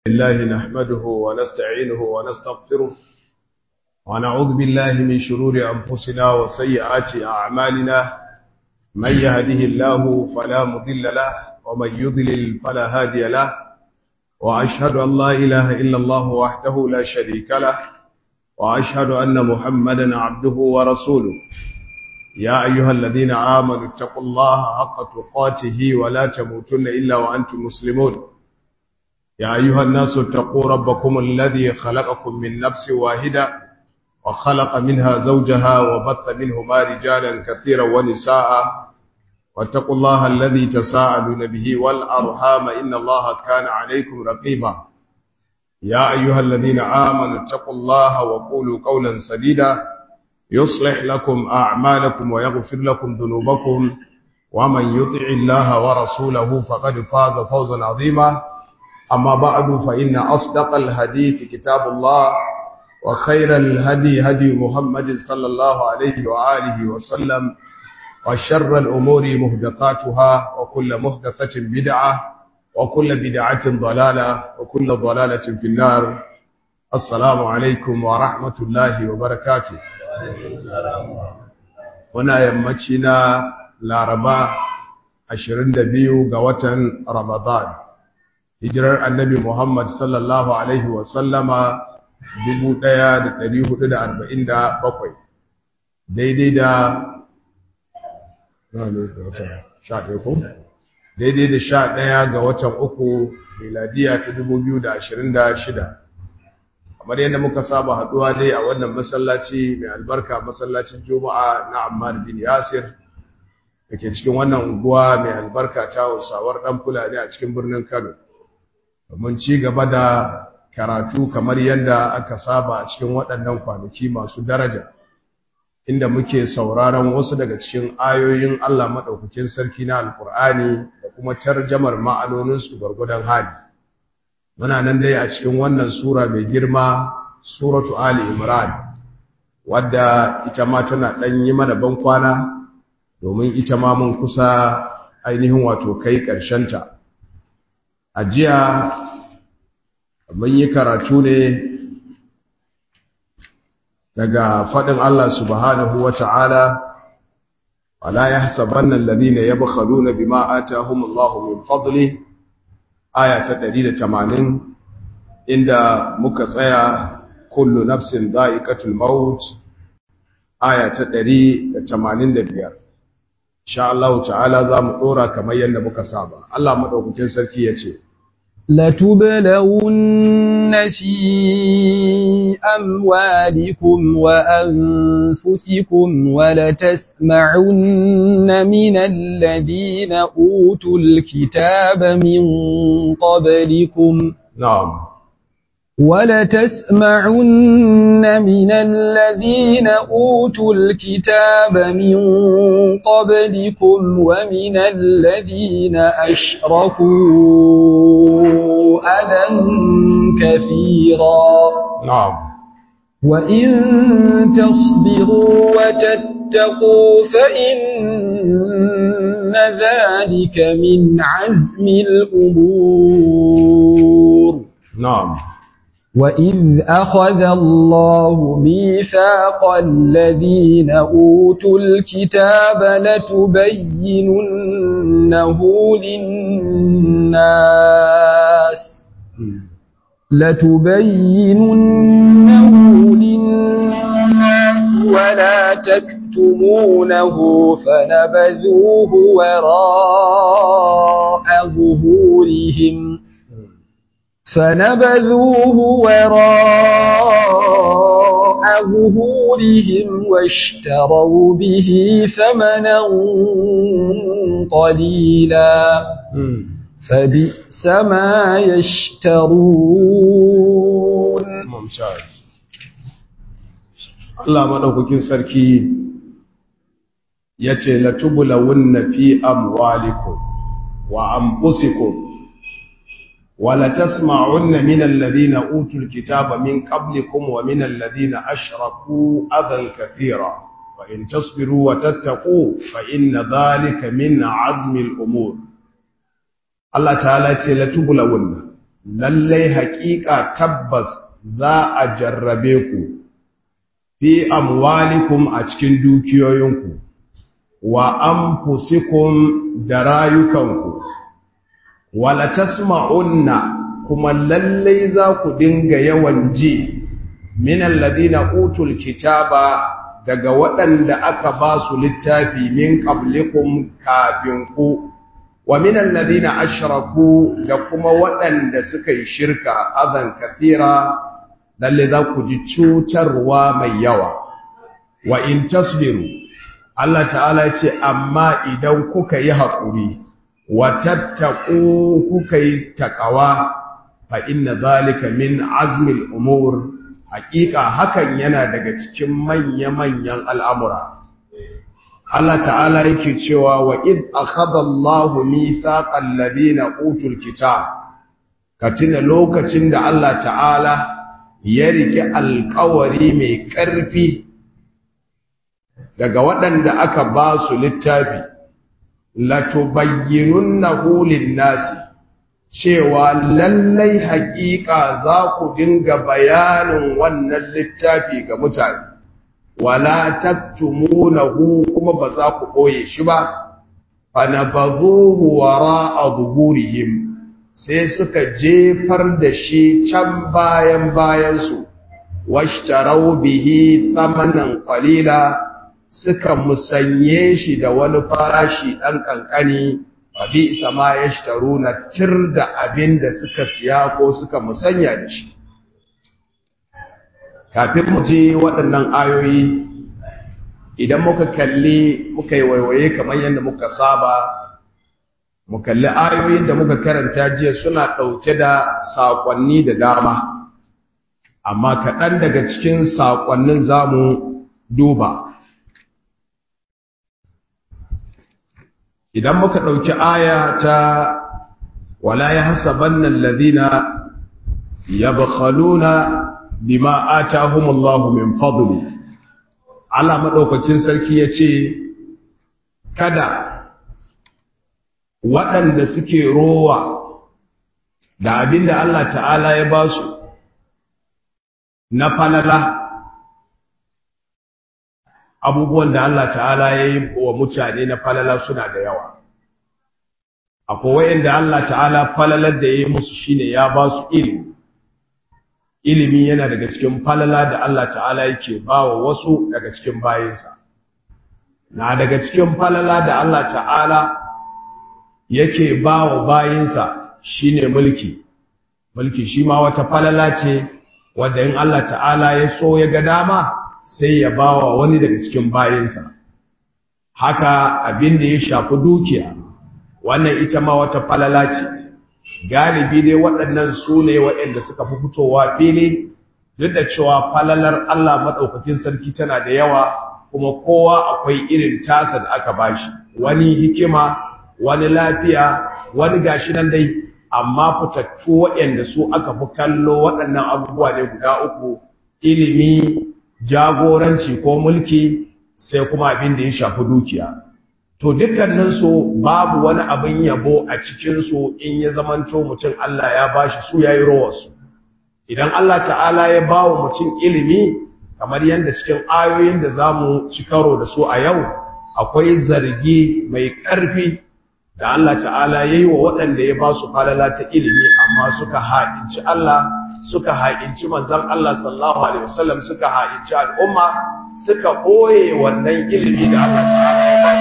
الله نحمده ونستعينه ونستغفره ونعوذ بالله من شرور أنفسنا وسيئات أعمالنا من يهده الله فلا مضل له ومن يضلل فلا هادي له وأشهد أن لا إله إلا الله وحده لا شريك له وأشهد أن محمدا عبده ورسوله يا أيها الذين آمنوا اتقوا الله حق تقاته ولا تموتن إلا وأنتم مسلمون يا أيها الناس اتقوا ربكم الذي خلقكم من نفس واحدة وخلق منها زوجها وبث منهما رجالا كثيرا ونساء واتقوا الله الذي تساءلون به والأرحام إن الله كان عليكم رقيبا يا أيها الذين آمنوا اتقوا الله وقولوا قولا سديدا يصلح لكم أعمالكم ويغفر لكم ذنوبكم ومن يطع الله ورسوله فقد فاز فوزا عظيما أما بعد فإن أصدق الحديث كتاب الله وخير الهدي هدي محمد صلى الله عليه وآله وسلم وشر الأمور مهدثاتها وكل مهدثة بدعة وكل بدعة ضلالة وكل ضلالة في النار السلام عليكم ورحمة الله وبركاته wana yammaci na laraba 22 ga watan ramadan hijirar annabi muhammad sallallahu alaihi wasallama 1447 daidai da daidai da sha ɗaya ga watan uku miladiya ta 2026 kamar yadda muka saba haduwa dai a wannan masallaci mai albarka masallacin juma'a na ammar bin yasir da ke cikin wannan unguwa mai albarka ta hausawar dan fulani a cikin birnin kano domin ci gaba da karatu kamar yadda aka saba a cikin waɗannan kwanaki masu daraja inda muke sauraron wasu daga cikin ayoyin allah maɗaukakin sarki na alkur'ani da kuma tarjamar ma'anoninsu gwargwadon hali muna nan dai a cikin wannan sura mai girma suratu ali imran wadda ita ma tana dan yi mana ban kwana domin ita ma mun kusa ainihin wato kai ta. a jiya mun yi karatu ne daga faɗin Allah subhanahu wa ta'ala wala yahsabanna alladhina yabkhaluna bima atahumullahu min fadlihi aya ta ɗari da tamanin, inda muka tsaya kullu nafsin da'iqatul maut aya ta ɗari da tamanin da biyar. insha Allah ta'ala za mu ɗora kamar yadda muka saba Allah maɗaukakin sarki ya ce لتبلون في أموالكم وأنفسكم ولتسمعن من الذين أوتوا الكتاب من قبلكم نعم ولتسمعن من الذين أوتوا الكتاب من قبلكم ومن الذين أشركوا أذى كثيرا نعم وإن تصبروا وتتقوا فإن ذلك من عزم الأمور نعم وإذ أخذ الله ميثاق الذين أوتوا الكتاب لتبيننه للناس لتبيننه للناس ولا تكتمونه فنبذوه وراء ظهورهم فنبذوه وراء ظهورهم واشتروا به ثمنا قليلا فبئس ما يشترون ممتاز Allah madaukakin sarki yace latubulawunna fi amwalikum wa anfusikum ولتسمعن من الذين أوتوا الكتاب من قبلكم ومن الذين أشركوا أذى كثيرا وإن تصبروا وتتقوا فإن ذلك من عزم الأمور Allah ta'ala ce la tubulawunna lallai haƙiƙa tabbas za a jarrabe ku fi amwalikum a cikin dukiyoyinku wa anfusikum da rayukanku wala tasma'unna kuma lallai za ku dinga yawan ji min alladhina utul kitaba daga waɗanda aka ba su littafi min qablikum kafin ku wa min alladhina ashraku da kuma waɗanda suka yi shirka azan kathira lalle za ku ji cutarwa mai yawa wa in tasbiru Allah ta'ala ce amma idan kuka yi haƙuri wa tattaku kuka yi taƙawa fa inna zalika min azmil umur haƙiƙa hakan yana daga cikin manya-manyan al'amura Allah ta'ala yake cewa wa id akhadha Allahu mithaqal ladina utul kitab katina lokacin da Allah ta'ala ya rike alƙawari mai ƙarfi daga waɗanda aka ba su littafi latubayyinunnahu lin-nasi cewa lallai haƙiƙa za ku dinga bayanin wannan littafi ga mutane wala taktumunahu kuma ba za ku ɓoye shi ba fanabazuhu wara'a zuhurihim sai suka jefar da shi can bayan bayansu washtarau bihi thamanan qalila suka musanye shi da wani farashi ɗan ƙanƙani abi sama ya shitaru na tir da abin da suka siya ko suka musanya da shi kafin mu je waɗannan ayoyi idan muka kalli muka yi waiwaye kamar yadda muka saba mu kalli ayoyin da muka karanta jiya suna ɗauke da saƙonni da dama amma kaɗan daga cikin saƙonnin za mu duba idan muka ɗauki aya ta wala ya hasabanna alladhina yabkhaluna bima atahumullahu min fadli Allah madaukakin sarki yace kada waɗanda suke rowa da abinda Allah ta'ala ya ba su na falala abubuwan da Allah ta'ala ya yi wa mutane na falala suna da yawa akwai wayanda Allah ta'ala falalar da ya yi musu shine ya ba su ilimi ilimi yana daga cikin falala da Allah ta'ala yake ba wa wasu daga cikin bayinsa na daga cikin falala da Allah ta'ala yake ba wa bayinsa shine mulki mulki shi ma wata falala ce wadda in Allah ta'ala ya so ya ga dama sai ya ba wa wani daga cikin bayinsa haka abin da ya shafi dukiya wannan ita ma wata falala ce galibi dai waɗannan su ne waɗanda suka fi fitowa fili duk da cewa falalar Allah maɗaukakin sarki tana da yawa kuma kowa akwai irin tasa da aka bashi wani hikima wani lafiya wani gashi nan dai amma fitattu waɗanda su aka fi kallo waɗannan abubuwa ne guda uku ilimi jagoranci ko mulki sai kuma abin da ya shafi dukiya to dukkaninsu babu wani abin yabo a cikinsu in ya zamanto mutum Allah ya bashi su yayi rawarsu idan Allah ta'ala ya ba wa mutum ilimi kamar yadda cikin ayoyin da za mu ci karo da su a yau akwai zargi mai ƙarfi da Allah ta'ala ya yi wa waɗanda ya ba su falala ta ilimi amma suka haɗinci Allah suka haƙinci manzan Allah sallallahu Alaihi wasallam suka haƙinci al'umma suka ɓoye wannan ilimi da Allah ta'ala ya ba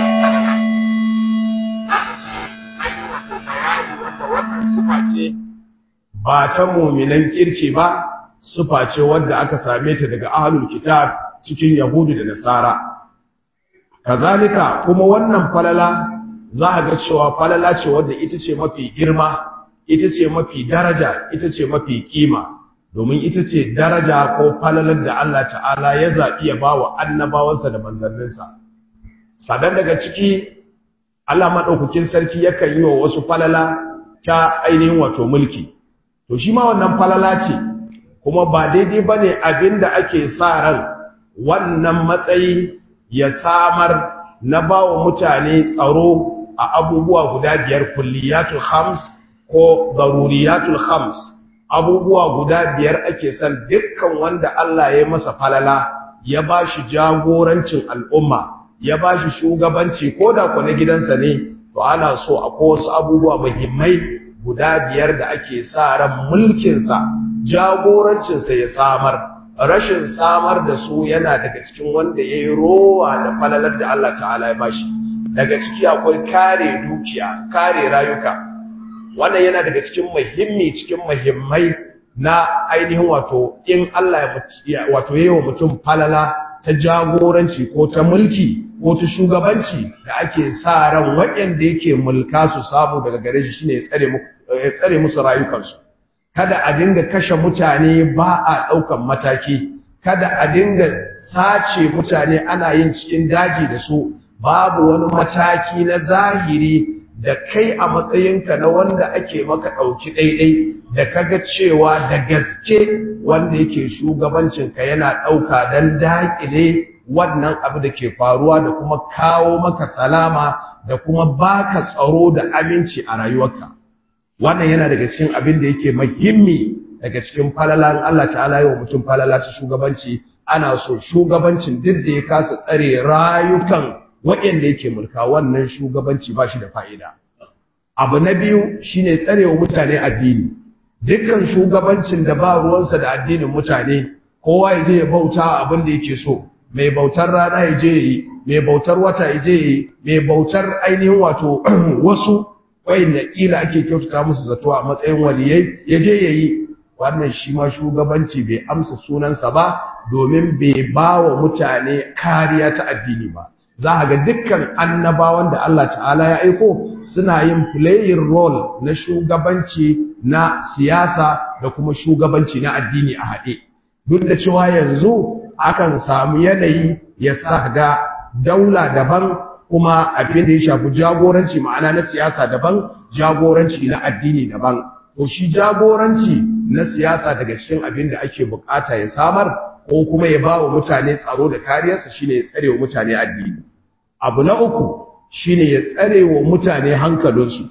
ce ba ta muminan kirki ba sufa ce wadda aka same ta daga ahlul kitab cikin yahudu da nasara kazalika kuma wannan falala za a ga cewa falala ce wadda ita ce mafi girma ita ce mafi daraja ita ce mafi kima domin ita ce daraja ko falalar da Allah ta'ala ya zaɓi ya ba wa annabawansa da manzanninsa sadan daga ciki Allah maɗaukakin sarki yakan yi wa wasu falala ta ainihin wato mulki to shi ma wannan falala ce kuma ba daidai ba ne abin da ake sa ran wannan matsayi ya samar na ba wa mutane tsaro a abubuwa guda biyar kulliyatul khams ko daruriyatul khams abubuwa guda biyar ake son dukkan wanda Allah ya masa falala ya bashi jagorancin al'umma ya bashi shugabanci ko da ku na gidansa ne to ana so akwai wasu abubuwa muhimmai guda biyar da ake sa ran mulkinsa jagorancinsa ya samar rashin samar da su yana daga cikin wanda ya yi rowa da falalar da Allah ta'ala ya bashi daga ciki akwai kare dukiya kare rayuka wannan yana daga cikin muhimmi cikin muhimmai na ainihin wato in Allah ya wato yayi wa mutum falala ta jagoranci ko ta mulki ko ta shugabanci da ake sa ran waɗanda yake mulka su samu daga gare shi shine ya tsare ya tsare musu rayukansu kada a dinga kashe mutane ba a ɗaukan mataki kada a dinga sace mutane ana yin cikin daji da su babu wani mataki na zahiri da kai a matsayinka na wanda ake maka ɗauki ɗaiɗai da kaga cewa da gaske wanda yake shugabancinka yana ɗauka don daƙile wannan abu da ke faruwa da kuma kawo maka salama da kuma baka tsaro da aminci a rayuwarka wannan yana daga cikin abin da yake muhimmi daga cikin falalan Allah ta'ala yi wa mutum falala ta shugabanci ana so shugabancin duk da ya kasa tsare rayukan waɗanda yake mulka wannan shugabanci ba shi da fa'ida abu na biyu shine tsarewa mutane addini dukkan shugabancin da ba ruwansa da addinin mutane kowa ya je ya bauta abin da yake so mai bautar rana ya je yi mai bautar wata ya je yi mai bautar ainihin wato wasu wayanda kila ake kyautata musu zato a matsayin waliyai ya je ya yi wannan shi ma shugabanci bai amsa sunansa ba domin bai ba wa mutane kariya ta addini ba za a ga dukkan annabawan da Allah ta'ala ya aiko suna yin playing role na shugabanci na siyasa da kuma shugabanci na addini a haɗe duk da cewa yanzu akan samu yanayi ya sa ga daula daban kuma abin da ya shafi jagoranci ma'ana na siyasa daban jagoranci na addini daban to shi jagoranci na siyasa daga cikin abin da ake bukata ya samar ko kuma ya ba wa mutane tsaro da kariyarsa shine ya tsare wa mutane addini abu na uku shine ya tsare wa mutane hankalinsu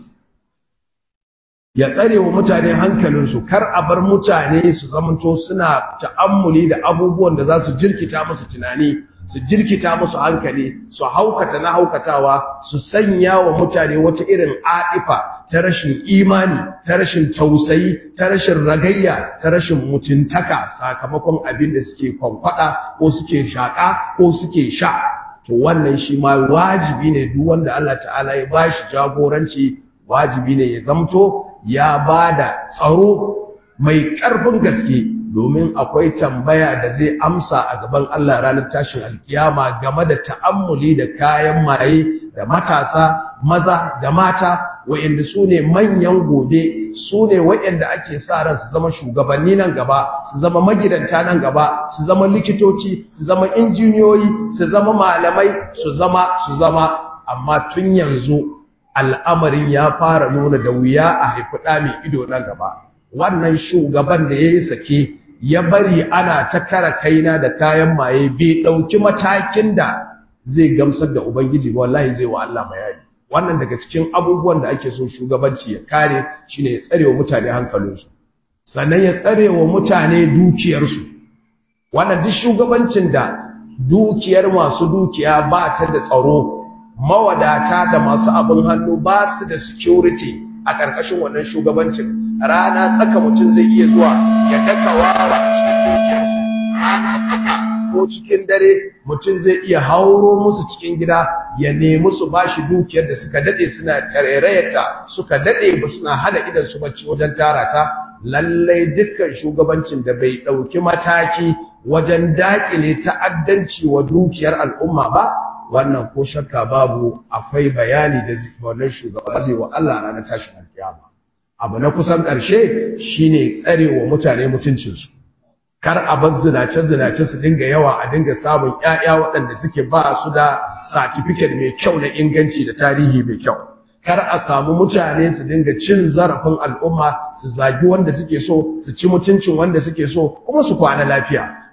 ya tsare wa mutane hankalinsu kar a bar mutane su zamanto suna ta'ammuli da abubuwan da za su jirkita musu tunani su jirkita musu hankali su haukata na haukatawa su sanya wa mutane wata irin adifa ta rashin imani ta rashin tausayi ta rashin ragayya ta rashin mutuntaka sakamakon abin da suke kwankwada ko suke shaka ko suke sha to wannan shi ma wajibi ne duk wanda Allah ta'ala ya bashi jagoranci wajibi ne ya zamto ya bada tsaro mai ƙarfin gaske domin akwai tambaya da zai amsa a gaban Allah ranar tashin alkiyama game da ta'ammuli da kayan maye da matasa maza da mata wa'anda su ne manyan gobe su ne wa'anda ake sa ran su zama shugabanni nan gaba su zama magidanta nan gaba su zama likitoci su zama injiniyoyi su zama malamai su zama su zama amma tun yanzu al'amarin ya fara nuna da wuya a haifi ɗa mai ido nan gaba wannan shugaban da ya yi sake ya bari ana ta kara kaina da kayan maye bai ɗauki matakin da zai gamsar da ubangiji ba wallahi zai wa Allah bayani wannan daga cikin abubuwan da ake so shugabanci ya kare shine ya tsare wa mutane hankalinsu sannan ya tsare wa mutane dukiyarsu wannan duk shugabancin da dukiyar masu dukiya ba ta da tsaro mawadata da masu abin hannu ba su da security a ƙarƙashin wannan shugabancin rana tsaka mutum zai iya zuwa ya daka wawa a cikin dukiyarsu rana tsaka ko cikin dare mutum zai iya hauro musu cikin gida ya nemi su bashi dukiyar da suka dade suna tarairayata suka dade ba suna hana idan su bacci wajen tara ta lallai dukkan shugabancin da bai dauki mataki wajen dakile ta'addanci wa dukiyar al'umma ba wannan ko shakka babu akwai bayani da wannan shugaba zai wa Allah ranar tashin alkiyama abu na kusan ƙarshe shine tsarewa mutane mutuncinsu kar a bar zinace-zinace su dinga yawa a dinga samun ƴaƴa waɗanda suke ba su da certificate mai kyau na inganci da tarihi mai kyau kar a samu mutane su dinga cin zarafin al'umma su zagi wanda suke so su ci mutuncin wanda suke so kuma su kwana lafiya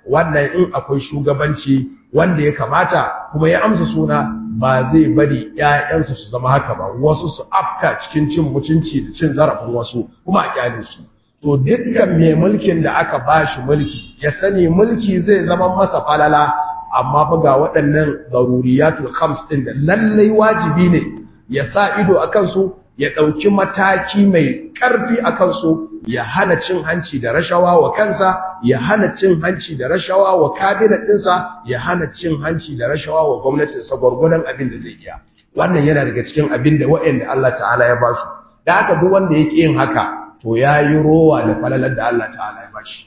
wannan in akwai shugabanci wanda ya kamata kuma ya amsa suna ba zai bari ƴaƴansa su zama haka ba wasu su afka cikin cin mutunci da cin zarafin wasu kuma a kyale su to dukkan mai mulkin da aka bashi mulki ya sani mulki zai zama masa falala amma fa ga waɗannan daruriyatul khams din da lallai wajibi ne ya sa ido akan su ya ɗauki mataki mai ƙarfi a kansu ya hana cin hanci da rashawa wa kansa ya hana cin hanci da rashawa wa kabinet ɗinsa ya hana cin hanci da rashawa wa gwamnatinsa gwargwadon abin da zai iya wannan yana daga cikin abin da waɗanda Allah ta'ala ya ba su da haka duk wanda ya ƙi yin haka to ya yi rowa da falalar da Allah ta'ala ya ba shi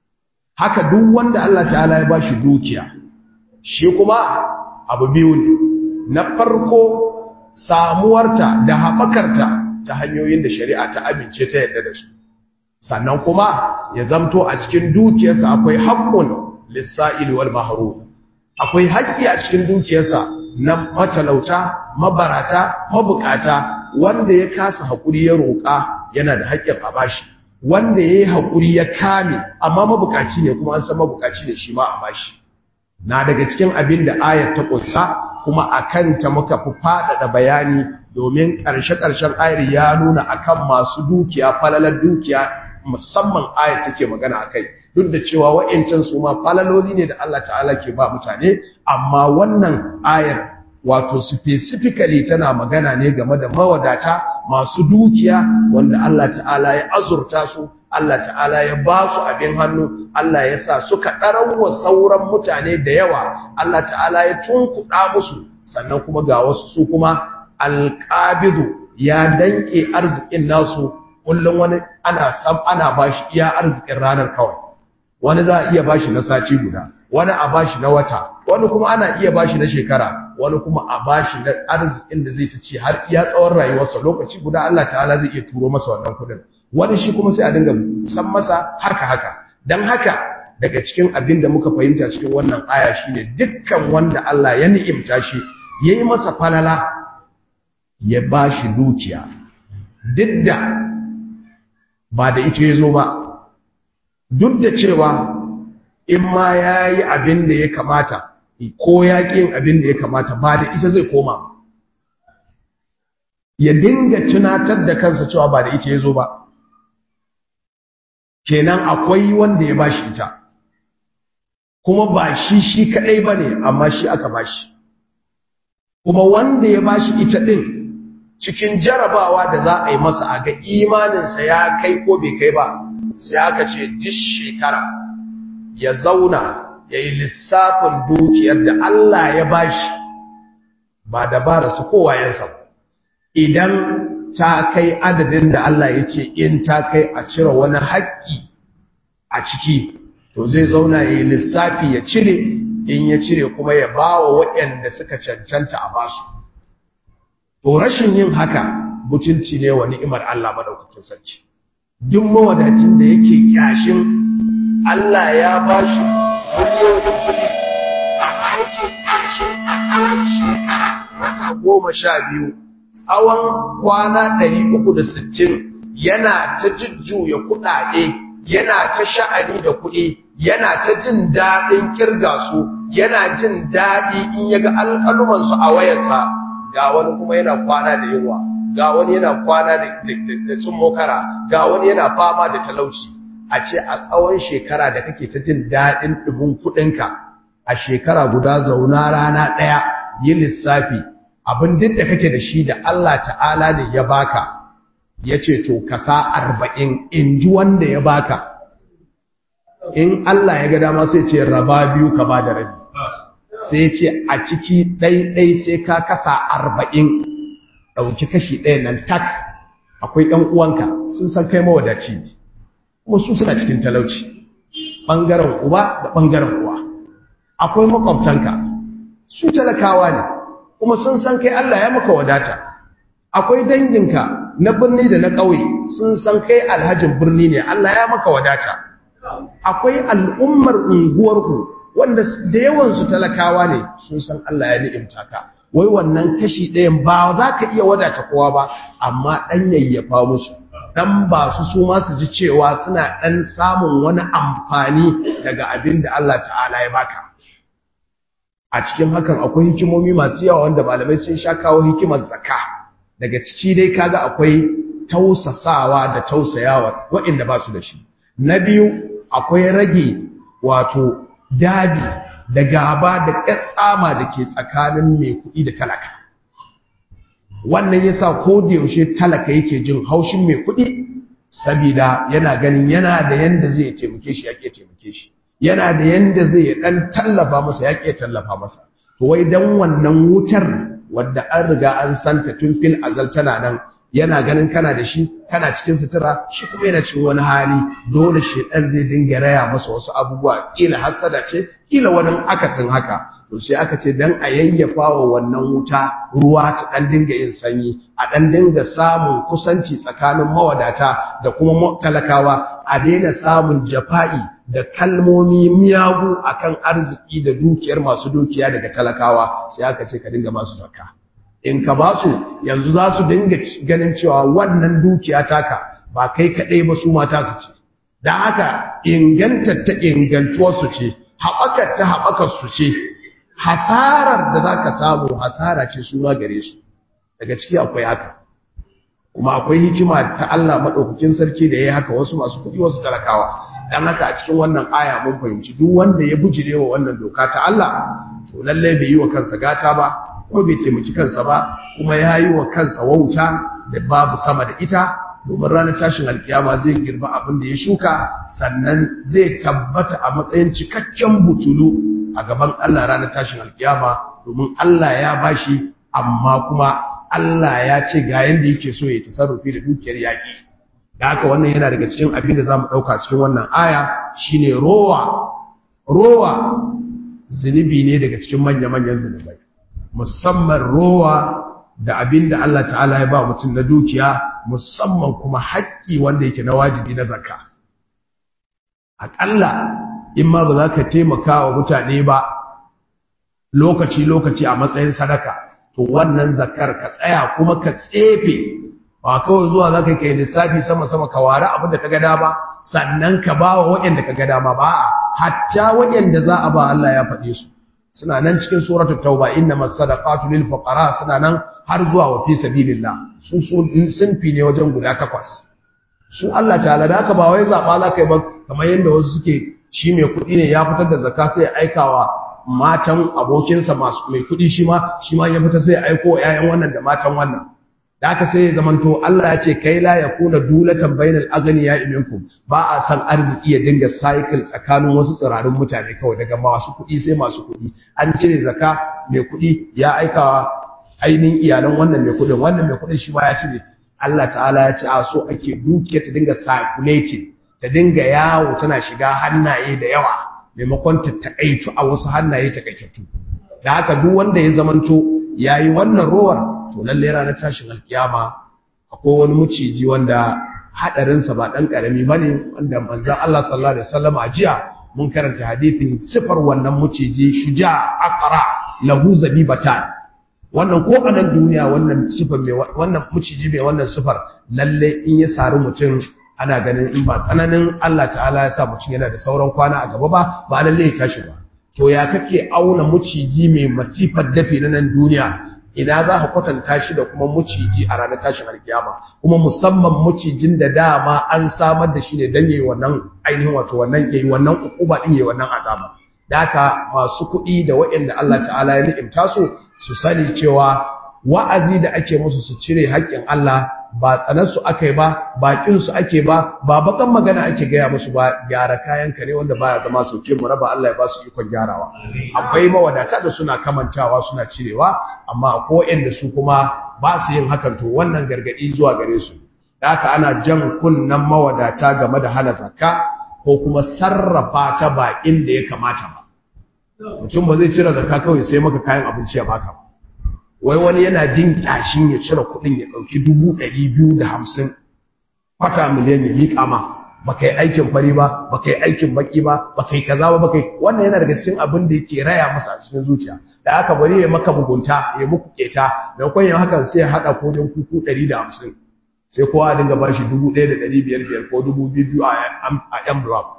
haka duk wanda Allah ta'ala ya ba shi dukiya shi kuma abu biyu ne na farko samuwarta da haɓakarta ta hanyoyin da shari'a ta amince ta yadda da su sannan kuma ya zamto a cikin dukiyarsa akwai haƙƙun lissa'il wal mahrum akwai haƙƙi a cikin dukiyarsa na matalauta mabarata mabukata wanda ya kasa haƙuri ya roƙa yana da haƙƙin a bashi wanda ya yi haƙuri ya kame amma mabukaci ne kuma an san mabukaci ne shi ma a bashi na daga cikin abin da ayar ta ƙunsa kuma a kanta muka fi faɗaɗa bayani domin ƙarshe-ƙarshen ayar ya nuna akan masu dukiya falalar dukiya musamman ayar take magana a kai duk da cewa wa'incan su ma falaloli ne da Allah ta'ala ke ba mutane amma wannan ayar wato specifically tana magana ne game da mawadata masu dukiya wanda Allah ta'ala ya azurta su Allah ta'ala ya ba su abin hannu Allah ya sa suka ɗarawa sauran mutane da yawa Allah ta'ala ya tunkuɗa musu sannan kuma ga wasu su kuma alƙabidu ya danƙe arzikin nasu kullum wani ana sam ana bashi iya arzikin ranar kawai wani za a iya bashi na sati guda wani a bashi na wata wani kuma ana iya bashi na shekara wani kuma a bashi na arzikin da zai ta ci har iya tsawon rayuwarsa lokaci guda Allah ta'ala zai iya turo masa wannan kudin wani shi kuma sai a dinga san masa haka haka dan haka daga cikin abin da muka fahimta cikin wannan aya shine dukkan wanda Allah ya ni'imta shi yayi masa falala ya bashi dukiya duk da ba da ita yazo ba duk da cewa in ma yayi abin da ya kamata ko ya yin abin da ya kamata ba da ita zai koma ba ya dinga tunatar da kansa cewa ba da ita yazo ba kenan akwai wanda ya bashi ita kuma ba shi shi kadai bane amma shi aka bashi kuma wanda ya bashi ita din cikin jarabawa da za a yi masa a ga imaninsa ya kai ko bai kai ba sai aka ce duk shekara ya zauna ya yi lissafin dukiyar da Allah ya bashi ba dabara su kowayensa ba idan ta kai adadin da Allah ya ce in ta kai a cire wani haƙƙi a ciki to zai zauna ya yi lissafi ya cire in ya cire kuma ya ba wa waɗanda suka cancanta a basu to rashin yin haka butulci ne wa ni'imar Allah madaukakin sarki duk mawadacin da yake kyashin Allah ya bashi miliyoyin kuɗi amma yake kyashin a tsawon shekara wata goma sha biyu tsawon kwana ɗari uku da sittin yana ta jujjuya kuɗaɗe yana ta sha'ani da kuɗi yana ta jin daɗin ƙirga su yana jin daɗi in ya ga alƙalumansu a wayarsa ga wani kuma yana kwana da yunwa ga wani yana kwana da cin mokara ga wani yana fama da talauci a ce a tsawon shekara da kake ta jin daɗin ɗumin kuɗinka a shekara guda zauna rana ɗaya yi lissafi abin duk da kake da shi da Allah ta'ala ne ya baka ya ce to kasa arba'in in ji wanda ya baka in Allah ya ga dama sai ce raba biyu ka ba da rabi sai ce a ciki ɗaiɗai sai ka kasa arba'in ɗauki kashi ɗaya nan tak akwai ɗan uwanka sun san kai mawadaci ne kuma su suna cikin talauci ɓangaren uba da ɓangaren uwa akwai makwabtanka su talakawa ne kuma sun san kai Allah ya maka wadata akwai danginka na birni da na ƙauye sun san kai alhajin birni ne Allah ya maka wadata akwai al'ummar unguwarku wanda da yawansu talakawa ne sun san Allah ya ni'imta ka wai wannan kashi ɗayan ba za ka iya wadata kowa ba amma ɗan yayyafa musu dan ba su su ma su ji cewa suna dan samun wani amfani daga abin da Allah ta'ala ya baka a cikin hakan akwai hikimomi masu yawa wanda malamai sun sha kawo hikimar zakka daga ciki dai kaga akwai tausasawa da tausayawa waɗanda ba su da shi na biyu akwai rage wato dabi da gaba da ƙasama da ke tsakanin mai kuɗi da talaka wannan yasa ko da yaushe talaka yake jin haushin mai kuɗi saboda yana ganin yana da yanda zai taimake shi yake taimake shi yana da yanda zai dan tallafa masa yake tallafa masa to wai dan wannan wutar wadda an riga an santa tun fil azal tana nan yana ganin kana da shi kana cikin sutura shi kuma yana cikin wani hali dole shedan zai dinga raya masa wasu abubuwa kila hasada ce kila wani akasin haka to sai aka ce dan a yayyafa wa wannan wuta ruwa ta dan dinga yin sanyi a dan dinga samun kusanci tsakanin mawadata da kuma talakawa a daina samun jafa'i da kalmomi miyagu akan arziki da dukiyar masu dukiya daga talakawa sai aka ce ka dinga ba su zakka in ka ba su yanzu za su dinga ganin cewa wannan dukiya taka ba kai kaɗai ba su mata su ce da haka inganta ta ingantuwar su ce haɓakar ta haɓakar su ce hasarar da za ka samu hasara ce su ma gare su daga ciki akwai haka kuma akwai hikima ta Allah maɗaukakin sarki da ya yi haka wasu masu kuɗi wasu talakawa dan haka a cikin wannan aya mun fahimci duk wanda ya bujire wa wannan doka ta Allah to lallai bai yi wa kansa gata ba kuma bai taimaki kansa ba kuma ya yi wa kansa wauta da babu sama da ita domin ranar tashin alkiyama zai girba abin da ya shuka sannan zai tabbata a matsayin cikakken butulu a gaban Allah ranar tashin alkiyama domin Allah ya bashi amma kuma Allah ya ce ga yanda yake so ya tasarrufi da dukiyar yaki da haka wannan yana daga cikin abin da zamu dauka cikin wannan aya shine rowa rowa zunubi ne daga cikin manya-manyan zunubai musamman rowa da abin da Allah ta'ala ya ba mutum na dukiya musamman kuma haƙƙi wanda yake na wajibi na zakka aƙalla in ma ba za ka taimaka wa mutane ba lokaci-lokaci a matsayin sadaka to wannan zakkar ka tsaya kuma ka tsefe ba kawai zuwa za ka kai lissafi sama-sama ka ware abin da ka gada ba sannan ka ba wa waɗanda ka gada ma ba hatta waɗanda za a ba Allah ya faɗe su suna nan cikin suratul tauba innamas sadaqatu lil fuqara suna nan har zuwa wa fi sabilillah su sun fi ne wajen guda takwas su Allah ta'ala da haka ba wai zaba za ka yi ba kamar yadda wasu suke shi mai kuɗi ne ya fitar da zakka sai ya aikawa matan abokinsa masu mai kuɗi shi ma shi ma ya fita sai ya aiko ƴaƴan wannan da matan wannan da haka sai ya zamanto Allah ya ce kai la yakuna dulatan bainal aghniya minkum ba a san arziki ya dinga cycle tsakanin wasu tsirarin mutane kawai daga masu kuɗi sai masu kuɗi an cire zakka mai kuɗi ya aikawa ainihin iyalan wannan mai kuɗin wannan mai kuɗin shi ma ya cire Allah ta'ala ya ce a so ake dukiya ta dinga circulating ta dinga yawo tana shiga hannaye da yawa maimakon ta takaitu a wasu hannaye takaitattu da haka duk wanda ya zamanto yayi wannan rowar to lalle ranar tashin alkiyama akwai wani muciji wanda hadarinsa ba dan karami bane wanda manzon Allah sallallahu alaihi wasallam a jiya mun karanta hadithin sifar wannan muciji shuja aqra lahu zabibatan wannan ko a nan duniya wannan sifar mai wannan muciji mai wannan sifar lalle in ya sari mutum ana ganin in ba tsananin Allah ta'ala ya sa mutum yana da sauran kwana a gaba ba ba lalle ya tashi ba to ya kake auna muciji mai masifar dafi na nan duniya ina za ka kwatanta shi da kuma muciji a ranar tashin alkiyama kuma musamman mucijin da dama an samar da shi ne don yayi wannan ainihin wato wannan yayi wannan ukuba din yayi wannan azaba da haka masu kuɗi da waɗanda Allah ta'ala ya ni'imta su su sani cewa wa'azi da ake musu su cire haƙƙin Allah ba tsanarsu aka yi ba baƙinsu ake ba ba bakan magana ake gaya musu ba gyara kayanka ne wanda baya zama sauke mu raba Allah ya ba su ikon gyarawa akwai mawadata da suna kamantawa suna cirewa amma akwai waɗanda su kuma ba su yin hakan to wannan gargaɗi zuwa gare su da haka ana jan kunnan mawadata game da hana zakka ko kuma sarrafa ta ba inda ya kamata ba mutum ba zai cire zakka kawai sai maka kayan abinci ya baka ba wai wani yana jin kyashin ya cire kuɗin ya ɗauki dubu ɗari biyu da hamsin kwata miliyan ya miƙa ma ba ka yi aikin fari ba ba ka yi aikin baƙi ba ba ka yi kaza ba ba ka yi wannan yana daga cikin abin da yake raya masa a cikin zuciya da aka bari ya maka mugunta ya muku keta da kwan yin hakan sai ya haɗa kodin kuku ɗari da hamsin sai kowa a dinga bashi 1500 ko 2000 a envelope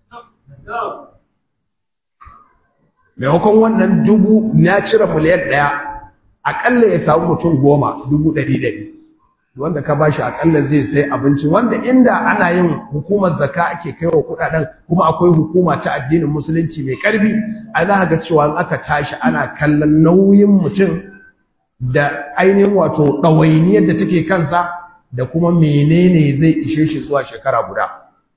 maimakon wannan dubu na cire miliyan ɗaya akalla ya samu mutum goma dubu ɗari ɗari wanda ka bashi akalla zai sai abinci wanda inda ana yin hukumar zaka ake kai wa kuɗaɗen kuma akwai hukuma ta addinin musulunci mai ƙarfi a za ga cewa in aka tashi ana kallon nauyin mutum da ainihin wato ɗawainiyar da take kansa da kuma menene zai ishe shi zuwa shekara guda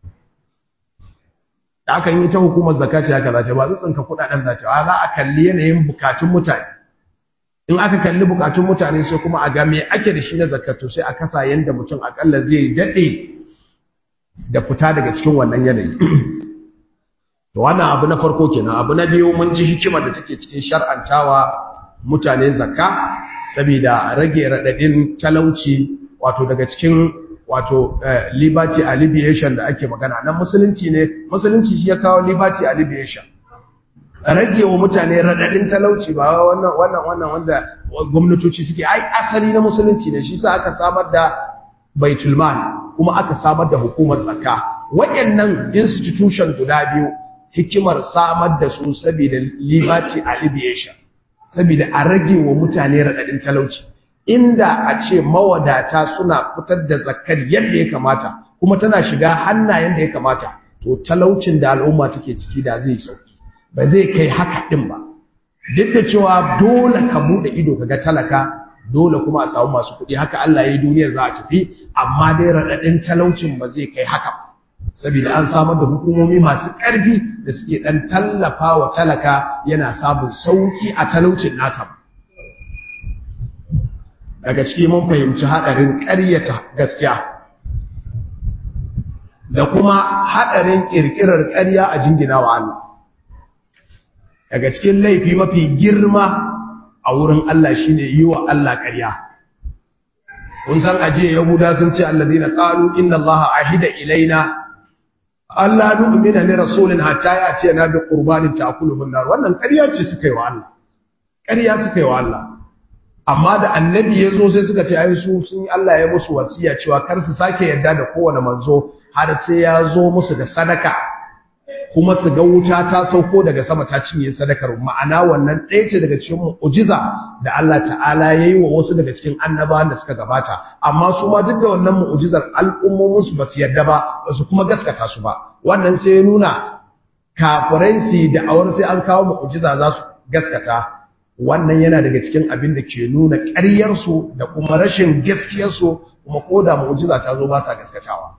da aka yi ta hukumar zakati haka zace ba zai tsinka kudaden zace ba za a kalli yanayin bukatun mutane in aka kalli bukatun mutane sai kuma a ga me ake da shi na zakatu sai a kasa yanda mutum akalla zai dade da fita daga cikin wannan yanayi to wannan abu na farko kenan abu na biyu mun ji hikimar da take cikin shar'antawa mutane zakka saboda rage radadin talauci wato daga cikin wato liberty alleviation da ake magana nan musulunci ne musulunci shi ya kawo liberty alleviation rage wa mutane radadin talauci ba wannan wannan wannan wanda gwamnatoci suke ai asali na musulunci ne shi sa aka samar da baitul mal kuma aka samar da hukumar zakka wayannan institution guda biyu hikimar samar da su saboda liberty alleviation saboda a rage wa mutane radadin talauci inda a ce mawadata suna fitar da zakkar yadda ya kamata kuma tana shiga hannayen da ya kamata to talaucin da al'umma take ciki da zai sauki ba zai kai haka din ba duk da cewa dole ka bude ido kaga talaka dole kuma a samu masu kuɗi haka Allah ya yi duniyar za a tafi amma dai raɗaɗin talaucin ba zai kai haka ba saboda an samar da hukumomi masu ƙarfi da suke ɗan tallafa wa talaka yana samun sauƙi a talaucin nasa ba daga ciki mun fahimci haɗarin ƙaryata gaskiya da kuma haɗarin ƙirƙirar ƙarya a jingina wa Allah daga cikin laifi mafi girma a wurin Allah shine yi wa Allah ƙarya kun san aje yahuda sun ce alladina qalu inna allaha ahida ilaina alla nu'mina li rasulin hatta yati na bi qurbanin ta'kuluhu an-nar wannan ƙarya ce suka yi wa Allah ƙarya suka yi wa Allah amma da annabi ya zo sai suka ce ai su sun Allah ya musu wasiya cewa kar su sake yarda da kowane manzo har sai ya zo musu da sadaka kuma su ga wuta ta sauko daga sama ta cinye sadakar ma'ana wannan ɗaya ce daga cikin mu'jiza da Allah ta'ala ya yi wa wasu daga cikin annabawan da suka gabata amma su ma duk da wannan mu'jizar al'ummomin su ba su yarda ba ba su kuma gaskata su ba wannan sai ya nuna kafirai su da awar sai an kawo mu'jiza za su gaskata wannan yana daga cikin abin da ke nuna ƙaryarsu da kuma rashin gaskiyarsu kuma ko da mu'jiza ta zo ba sa gaskatawa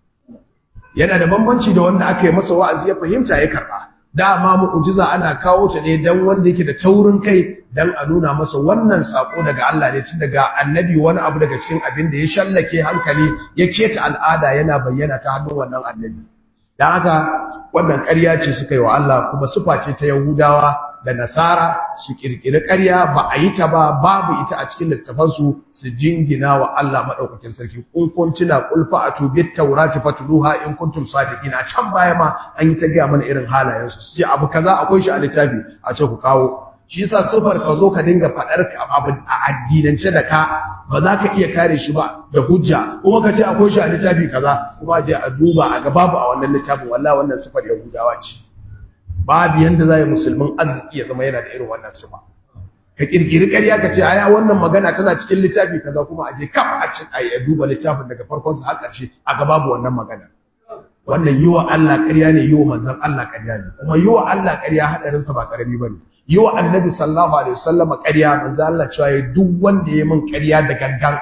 yana da bambanci da wanda aka yi masa wa'azi ya fahimta ya karba dama mu'jiza ana kawo ta ne dan wanda yake da taurin kai dan a nuna masa wannan sako daga Allah ne tun daga annabi wani abu daga cikin abin da ya shallake hankali ya keta al'ada yana bayyana ta hannun wannan annabi dan haka wannan ƙarya ce suka yi wa Allah kuma sufa ce ta Yahudawa da Nasara su kirkiri ƙarya ba a yi ta ba babu ita a cikin littafansu su jingina wa Allah madaukakin sarki kun kun tuna qul fa'atu bit tawrati fatluha in kuntum sadiqin a can baya ma an yi ta ga mana irin halayen su ce abu kaza akwai shi a littafi a ce ku kawo shi yasa sifar ka zo ka dinga fadar abu a addinance da ka ba za ka iya kare shi ba da hujja kuma ka ce akwai shi a littafi kaza kuma je a duba a ga babu a wannan littafin wallahi wannan sifar yahudawa ce babu yanda za yi musulmin arziki ya zama yana da irin wannan sifa ka kirkiri ƙarya ka ce aya wannan magana tana cikin littafi kaza kuma a je kaf a cin a duba littafin daga farkon sa har ƙarshe a ga babu wannan magana wannan yi wa Allah ƙarya ne yi wa manzon Allah ƙarya ne kuma yi wa Allah ƙarya hadarin sa ba karami bane yi wa annabi sallallahu alaihi wasallam ƙarya manzon Allah cewa ya duk wanda ya min ƙarya da gangan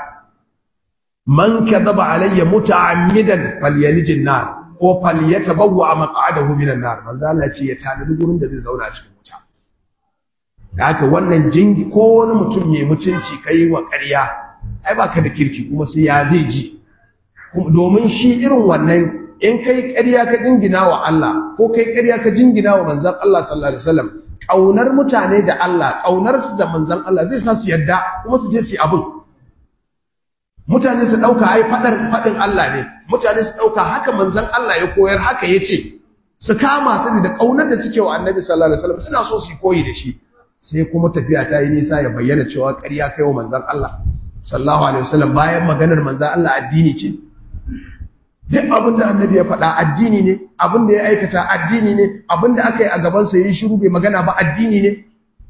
man kadhaba alayya muta'ammidan falyalijin nar ko falyatabawwa maq'adahu minan nar manzo Allah ce ya tanadi gurin da zai zauna a cikin wuta da haka wannan jingi ko wani mutum mai mutunci kai wa ƙarya ai baka da kirki kuma sai ya zai ji domin shi irin wannan in kai ƙarya ka jingina wa Allah ko kai ƙarya ka jingina wa manzon Allah sallallahu alaihi wasallam kaunar mutane da Allah kaunar su da manzon Allah zai sa su yadda kuma su je su yi abin mutane su ɗauka ai faɗar faɗin Allah ne mutane su ɗauka haka manzan Allah ya koyar haka ya ce su kama su da ƙaunar da suke wa annabi sallallahu alaihi wasallam suna so su koyi da shi sai kuma tafiya ta yi nisa ya bayyana cewa ƙarya kai wa manzan Allah sallallahu alaihi wasallam bayan maganar manzo Allah addini ce duk abin da annabi ya faɗa addini ne abin da ya aikata addini ne abin da aka yi a gaban sa yayi shiru bai magana ba addini ne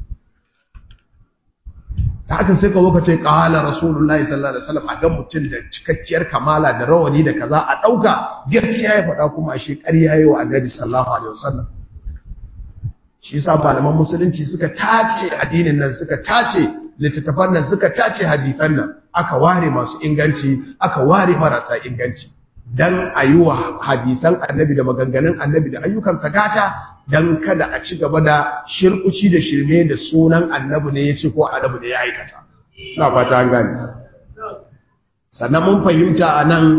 ta haka sai ka zo ka ce qala rasulullahi sallallahu alaihi wasallam a ga mutum da cikakkiyar kamala da rawani da kaza a dauka gaskiya ya faɗa kuma ashe ƙarya yayi wa annabi sallallahu alaihi wasallam shi yasa malaman musulunci suka tace addinin nan suka tace littattafan nan suka tace hadisan nan aka ware masu inganci aka ware marasa inganci dan a yi wa hadisan annabi da maganganun annabi da ayyukan gata dan kada a ci gaba da shirkuci da shirme da sunan annabi ne ya ce ko annabi ne ya aikata ina fata an gane sannan mun fahimta a nan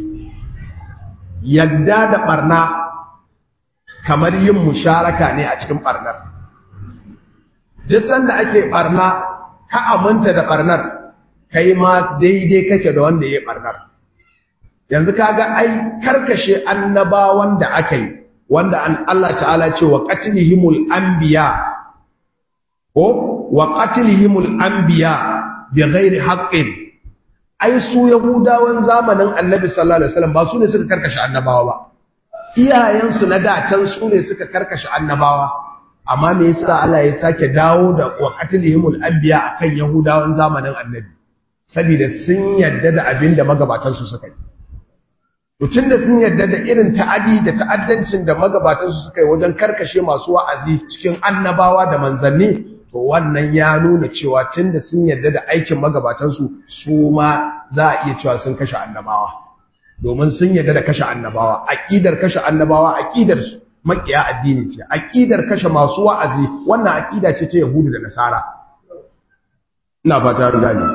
yadda da barna kamar yin musharaka ne a cikin barnar duk sanda ake barna ka aminta da barnar kai ma daidai kake da wanda ya barnar yanzu kaga ai karkashe annabawan da aka yi wanda an Allah ta'ala ce wa qatlihimul anbiya ko wa qatlihimul anbiya bighairi haqqin ai su yahudawan zamanin annabi sallallahu alaihi wasallam ba su ne suka karkashe annabawa ba iyayensu na dacen su ne suka karkashe annabawa amma me yasa Allah ya sake dawo da wa qatlihimul anbiya akan yahudawan zamanin annabi saboda sun yadda da abin da magabatan su suka yi Mutum da sun yarda da irin ta'adi da ta'addancin da magabatansu suka yi wajen karkashe masu wa'azi cikin annabawa da manzanni, to wannan ya nuna cewa tun da sun yarda da aikin magabatansu su ma za a iya cewa sun kashe annabawa. Domin sun yarda da kashe annabawa, aƙidar kashe annabawa aƙidar su maƙiya addini ce, aƙidar kashe masu wa'azi wannan aƙida ce ta Yahudu da Nasara. Ina fata gani.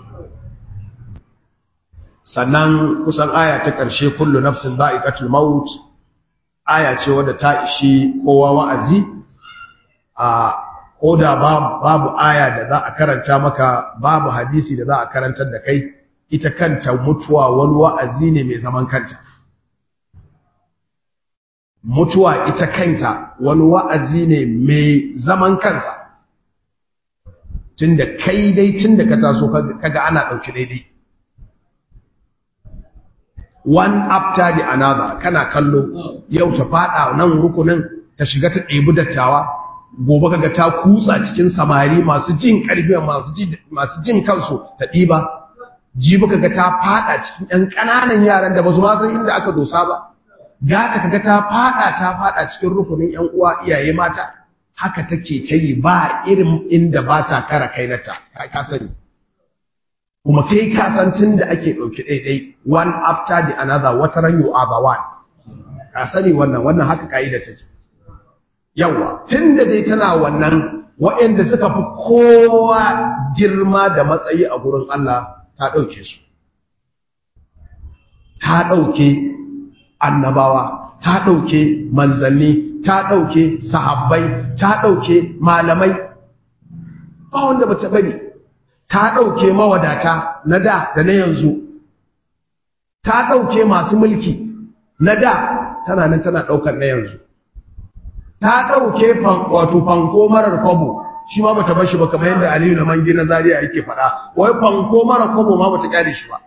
sannan kusan aya ta ƙarshe kullu nafsin za'iqatul maut aya ce wadda ta ishi kowa wa'azi a koda babu aya da za a karanta maka babu hadisi da za a karantar da kai ita kanta mutuwa wani wa'azi ne mai zaman kanta mutuwa ita kanta wani wa'azi ne mai zaman kansa tunda kai dai tunda ka taso kaga ana ɗauki daidai one after the another kana kallo yau ta fada nan rukunin ta shiga ta ɗebi dattawa gobe kaga ta kutsa cikin samari masu jin ƙarfi masu jin kansu ta ɗiba jibi kaga ta fada cikin ɗan ƙananan yaran da ba su san inda aka dosa ba gata kaga ta fada ta fada cikin rukunin ƴan uwa iyaye mata haka take ta yi ba irin inda ba ta kara kainata ka sani kuma kai ka san tun da ake ɗauki ɗaiɗai one after the another wata ran you are the one ka sani wannan wannan haka ka'ida take yawa tun da dai tana wannan waɗanda suka fi kowa girma da matsayi a gurin Allah ta ɗauke su ta ɗauke annabawa ta ɗauke manzanni ta ɗauke sahabbai ta ɗauke malamai ba wanda ba ta bari ta ɗauke mawadata na da da na yanzu ta ɗauke masu mulki na da tana nan tana ɗaukar na yanzu ta ɗauke wato fanko marar kwabo shi ma bata bashi ba kamar yadda aliyu na mangi na zariya yake faɗa wai fanko marar kwabo ma bata kyale shi ba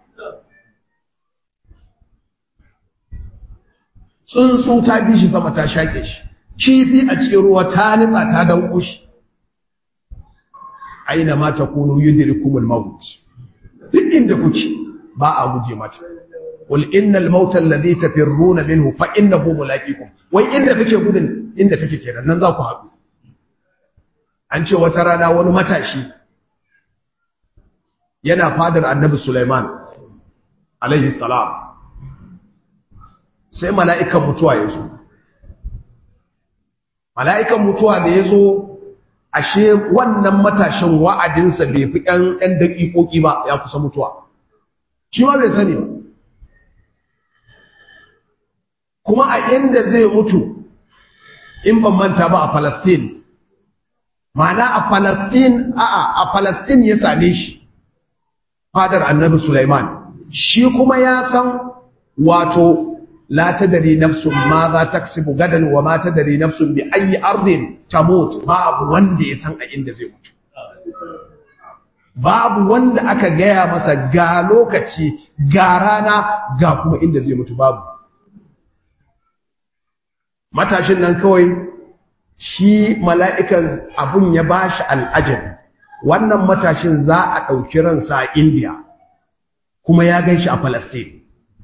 tsuntsu ta bi shi sama ta shaƙe shi kifi a cikin ruwa ta nitsa ta danko shi aina ma takunu yudrikumul maut duk inda kuke ba a guje mata qul innal mauta alladhi tafirruna minhu fa innahu mulaqikum wai inda kake gudun inda take kenan nan za ku haɗu an ce wata rana wani matashi yana fadar annabi Sulaiman alaihi salam sai mala'ikan mutuwa ya zo mala'ikan mutuwa da ya zo ashe wannan matashin wa'adinsa bai fi ‘yan ‘yan daƙiƙoƙi ba ya kusa mutuwa shi ma bai sani ba kuma a inda zai mutu in ban manta ba a Palestine ma'ana a Palestine a'a a Palestine ya same shi fadar annabi Sulaiman shi kuma ya san wato la tadri nafsun ma za taksibu gadan wa ma tadri nafsun bi ayi ardin tamut babu wanda ya san a inda zai mutu babu wanda aka gaya masa ga lokaci ga rana ga kuma inda zai mutu babu matashin nan kawai shi mala'ikan abun ya bashi al'ajabi wannan matashin za a ɗauki ransa a indiya kuma ya gan shi a palestine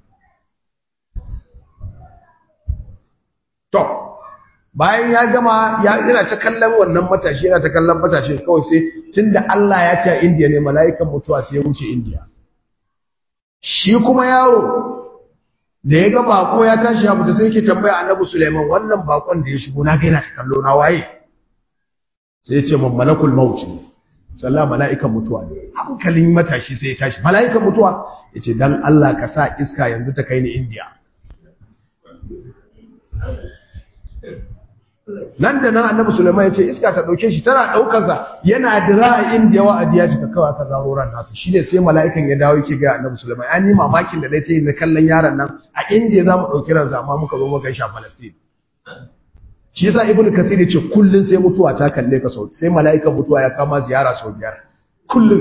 to bayan ya gama ya yana ta kallon wannan matashi yana ta kallon matashi kawai sai tunda Allah ya ce a India ne mala'ikan mutuwa sai ya wuce India shi kuma yaro da ya ga bako ya tashi ya fita sai yake tambaya Annabi Sulaiman wannan bakon da ya shigo na ga yana ta kallo na waye sai ya ce man malakul maut sallah mala'ikan mutuwa ne hankalin matashi sai ya tashi mala'ikan mutuwa yace dan Allah ka sa iska yanzu ta kai ni India nan da nan annabi Sulaiman ya ce iska ta dauke shi tana daukar yana dira a indiya wa adiya cika kawai aka zaro ran nasa shine sai mala'ikan ya dawo yake ga annabi Sulaiman an yi mamakin da nace na kallon yaron nan a indiya zamu dauki ran amma muka zo muka shi a Palestine shi yasa ibnu kathir yace kullun sai mutuwa ta kalle ka sau sai mala'ikan mutuwa ya kama ziyara sau biyar kullun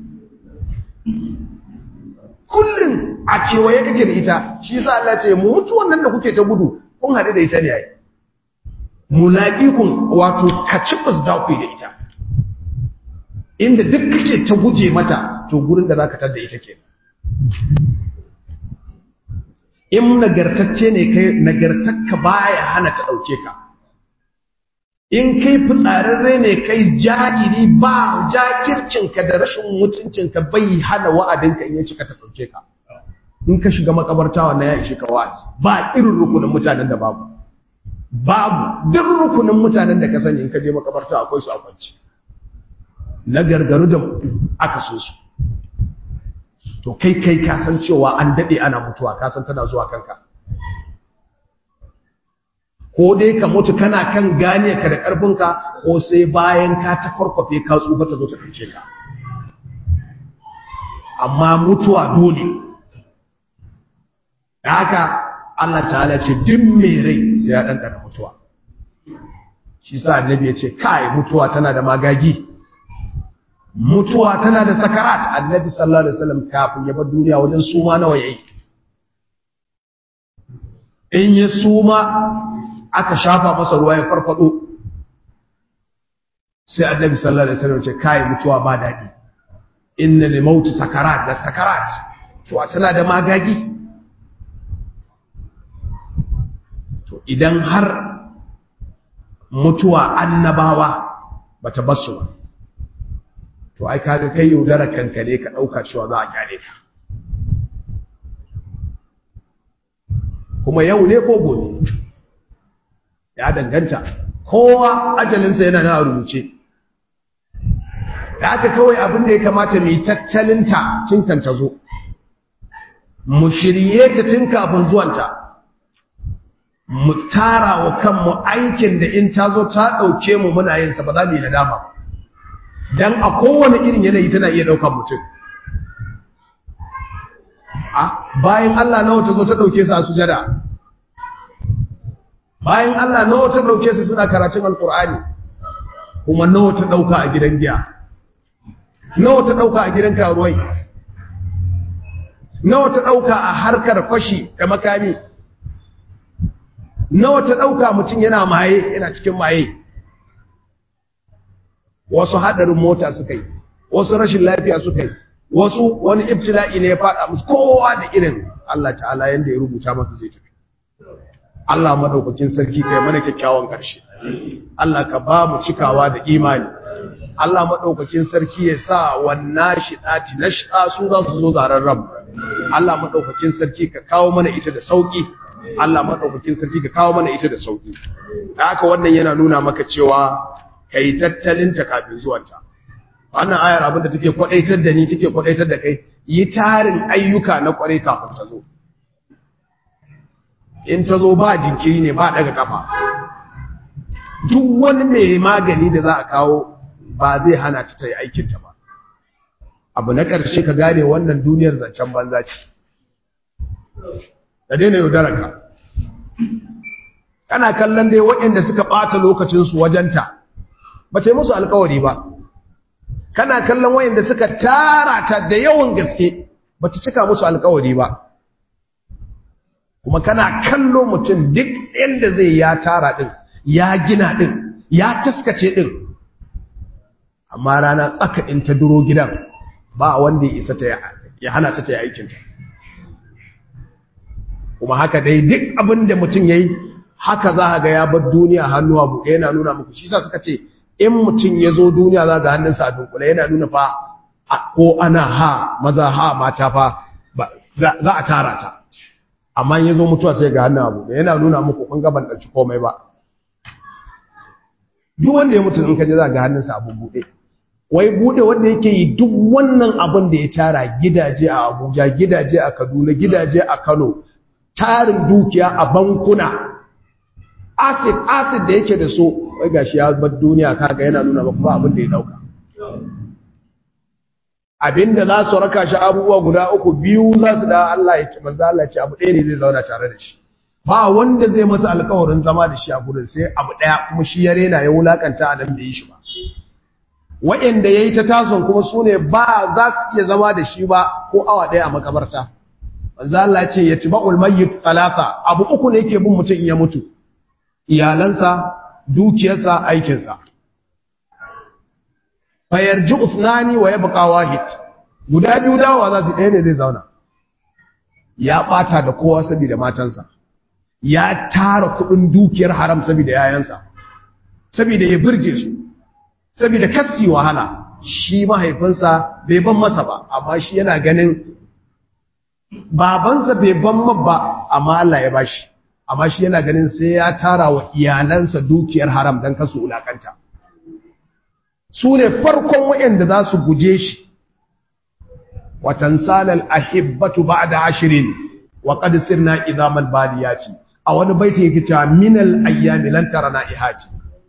kullun a kewaye kake da ita shi yasa Allah ya ce mutuwan nan da kuke ta gudu kun haɗu da ita ne ai mulaƙikun wato kacibus da ku da ita inda duk kake ta guje mata to gurin da zaka tada ita ke in nagartacce ne kai nagartakka baya hana ta dauke ka in kai fitsararre ne kai jagiri ba jakircinka da rashin mutuncinka bai hana wa'adinka in ya cika ta dauke ka in ka shiga makabarta wannan ya ishe ka wa'azi ba irin rukunin mutanen da babu babu duk rukunin mutanen da ka sani in ka je makabarta akwai su a kwanci na gargaru da aka so su to kai kai ka san cewa an dade ana mutuwa ka san tana zuwa kanka ko dai ka mutu kana kan gane ka da karfinka ko sai bayan ka ta farkwafe ka tsufa ta zo ta kace ka amma mutuwa dole da haka Allah ta'ala ce duk mai rai sai ya ɗanɗana mutuwa shi sa annabi ya ce kai mutuwa tana da magagi mutuwa tana da sakarat annabi sallallahu alaihi wasallam kafin ya bar duniya wajen suma nawa yayi in ya suma aka shafa masa ruwa ya farfado sai annabi sallallahu alaihi wasallam ya ce kai mutuwa ba dadi inna lil maut sakarat da sakarat to tana da magagi to idan har mutuwa annabawa bata basu ba to ai kaga kai yaudara kanka ne ka dauka cewa za a kyale ka kuma yau ne ko gobe ya danganta kowa ajalinsa yana na rubuce da haka kawai abin da ya kamata mu yi tattalinta tun kan ta zo mu shirye ta tun kafin zuwanta mu tara wa kanmu aikin da in ta zo ta ɗauke mu muna yin sa ba za mu yi nadama dan a kowane irin yanayi tana iya ɗaukar mutum a bayan Allah nawa ta zo ta ɗauke su a sujada bayan Allah nawa ta ɗauke su suna karatun alkur'ani kuma nawa ta ɗauka a gidan giya nawa ta ɗauka a gidan karuwai nawa ta ɗauka a harkar fashi da makami nawa ta ɗauka mutum yana maye yana cikin maye wasu haɗarin mota suka yi wasu rashin lafiya suka yi wasu wani ibtila'i ne ya faɗa musu kowa da irin Allah ta'ala yanda ya rubuta masa zai tafi Allah madaukakin sarki kai mana kyakkyawan ƙarshe Allah ka ba mu cikawa da imani Allah madaukakin sarki ya sa wannan shidati na shida su za su zo zaren rabu Allah madaukakin sarki ka kawo mana ita da sauki Allah madaukakin sarki ka kawo mana ita da sauki da haka wannan yana nuna maka cewa kai tattalin ta kafin zuwanta wannan ayar abin da take kwadaitar da ni take kwadaitar da kai yi tarin ayyuka na kwarai kafin ta zo in ta zo ba jinkiri ne ba daga kafa duk wani mai magani da za a kawo ba zai hana ta ta yi aikinta ba abu na ƙarshe ka gane wannan duniyar zancen banza ce da daina yaudararka kana kallon dai waɗanda suka ɓata lokacinsu wajenta ba ce musu alkawari ba kana kallon wayanda suka tara ta da yawan gaske bata cika musu alkawari ba kuma kana kallo mutum duk yanda zai ya tara din ya gina din ya taskace din amma rana tsaka in ta duro gidan ba wanda ya isa ta ya hana ta ta yi aikinta kuma haka dai duk abin da mutum ya yi haka za a ga ya bar duniya hannu a buɗe yana nuna muku shi sa suka ce in mutum ya zo duniya za ga hannunsa a dunkule yana nuna fa ko ana ha maza ha mata fa za a tara ta amma ya zo mutuwa sai ga hannun abu yana nuna muku kun gaban ɗauki komai ba duk wanda ya mutu in ka je za ga hannunsa abu buɗe wai buɗe wanda yake yi duk wannan abin da ya tara gidaje a abuja gidaje a kaduna gidaje a kano tarin dukiya a bankuna acid acid da yake da so wai gashi ya bar duniya kaga yana nuna maka ba abin da ya dauka abinda za su raka shi abubuwa guda uku biyu za su da Allah ya ce manzo Allah ya ce abu ɗaya ne zai zauna tare da shi ba wanda zai masa alƙawarin zama da shi a gurin sai abu ɗaya kuma shi ya rena ya wulakanta a nan da yi shi ba wa'anda yayi ta tason kuma sune ba za su iya zama da shi ba ko awa ɗaya a makabarta manzo Allah ya ce yatba'ul mayyit thalatha abu uku ne yake bin mutum in ya mutu iyalansa dukiyarsa aikinsa fayarji usnani wa yabqa wahid guda biyu dawa za su ɗaya ne zai zauna ya ɓata da kowa saboda matansa ya tara kuɗin dukiyar haram saboda yayansa saboda ya burge su saboda kassi wahala shi mahaifinsa bai ban masa ba amma shi yana ganin babansa bai ban mabba amma Allah ya bashi amma shi yana ganin sai ya tara wa iyalansa dukiyar haram don kasu wulakanta su ne farkon waɗanda za su guje shi watan salal ahibbatu ba da ashirin wa qad sirna idaman baliyati a wani baiti yake cewa minal ayyami lan tarana ihati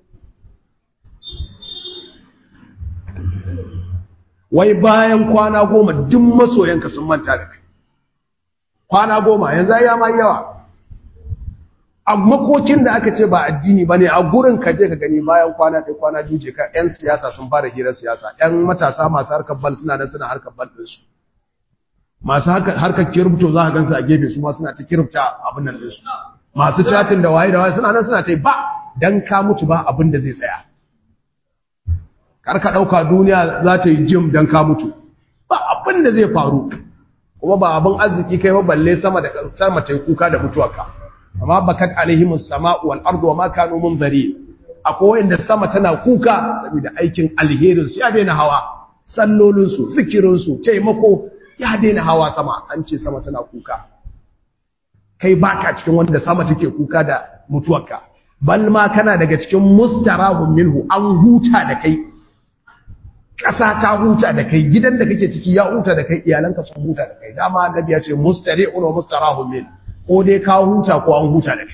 wai bayan kwana goma duk masoyanka sun manta da kai kwana goma yanzu ya ma yawa a makokin da aka ce ba addini ba ne a gurin ka je ka gani bayan kwana kai kwana juje ka 'yan siyasa sun fara hirar siyasa 'yan matasa masu harkar bal suna nan suna harkar bal ɗinsu masu harkar kirifto za a gansu a gefe su ma suna ta kirifta abin nan ɗinsu masu chatin da waye da waye suna nan suna ta yi ba dan ka mutu ba abin da zai tsaya kar ka ɗauka duniya za ta yi jim dan ka mutu ba abin da zai faru kuma ba abin arziki kai ba balle sama da sama ta yi kuka da mutuwarka amma bakat alaihimus sama'u wal ardu wa ma kanu munzari akwai wanda sama tana kuka saboda aikin alherin su ya daina hawa sallolin su zikirin su taimako ya daina hawa sama an ce sama tana kuka kai baka cikin wanda sama take kuka da mutuwarka bal ma kana daga cikin mustarahun minhu an huta da kai ƙasa ta huta da kai gidan da kake ciki ya huta da kai iyalanka sun huta da kai dama annabi ya ce mustari'un wa mustarahun min ko dai ka huta ko an huta da kai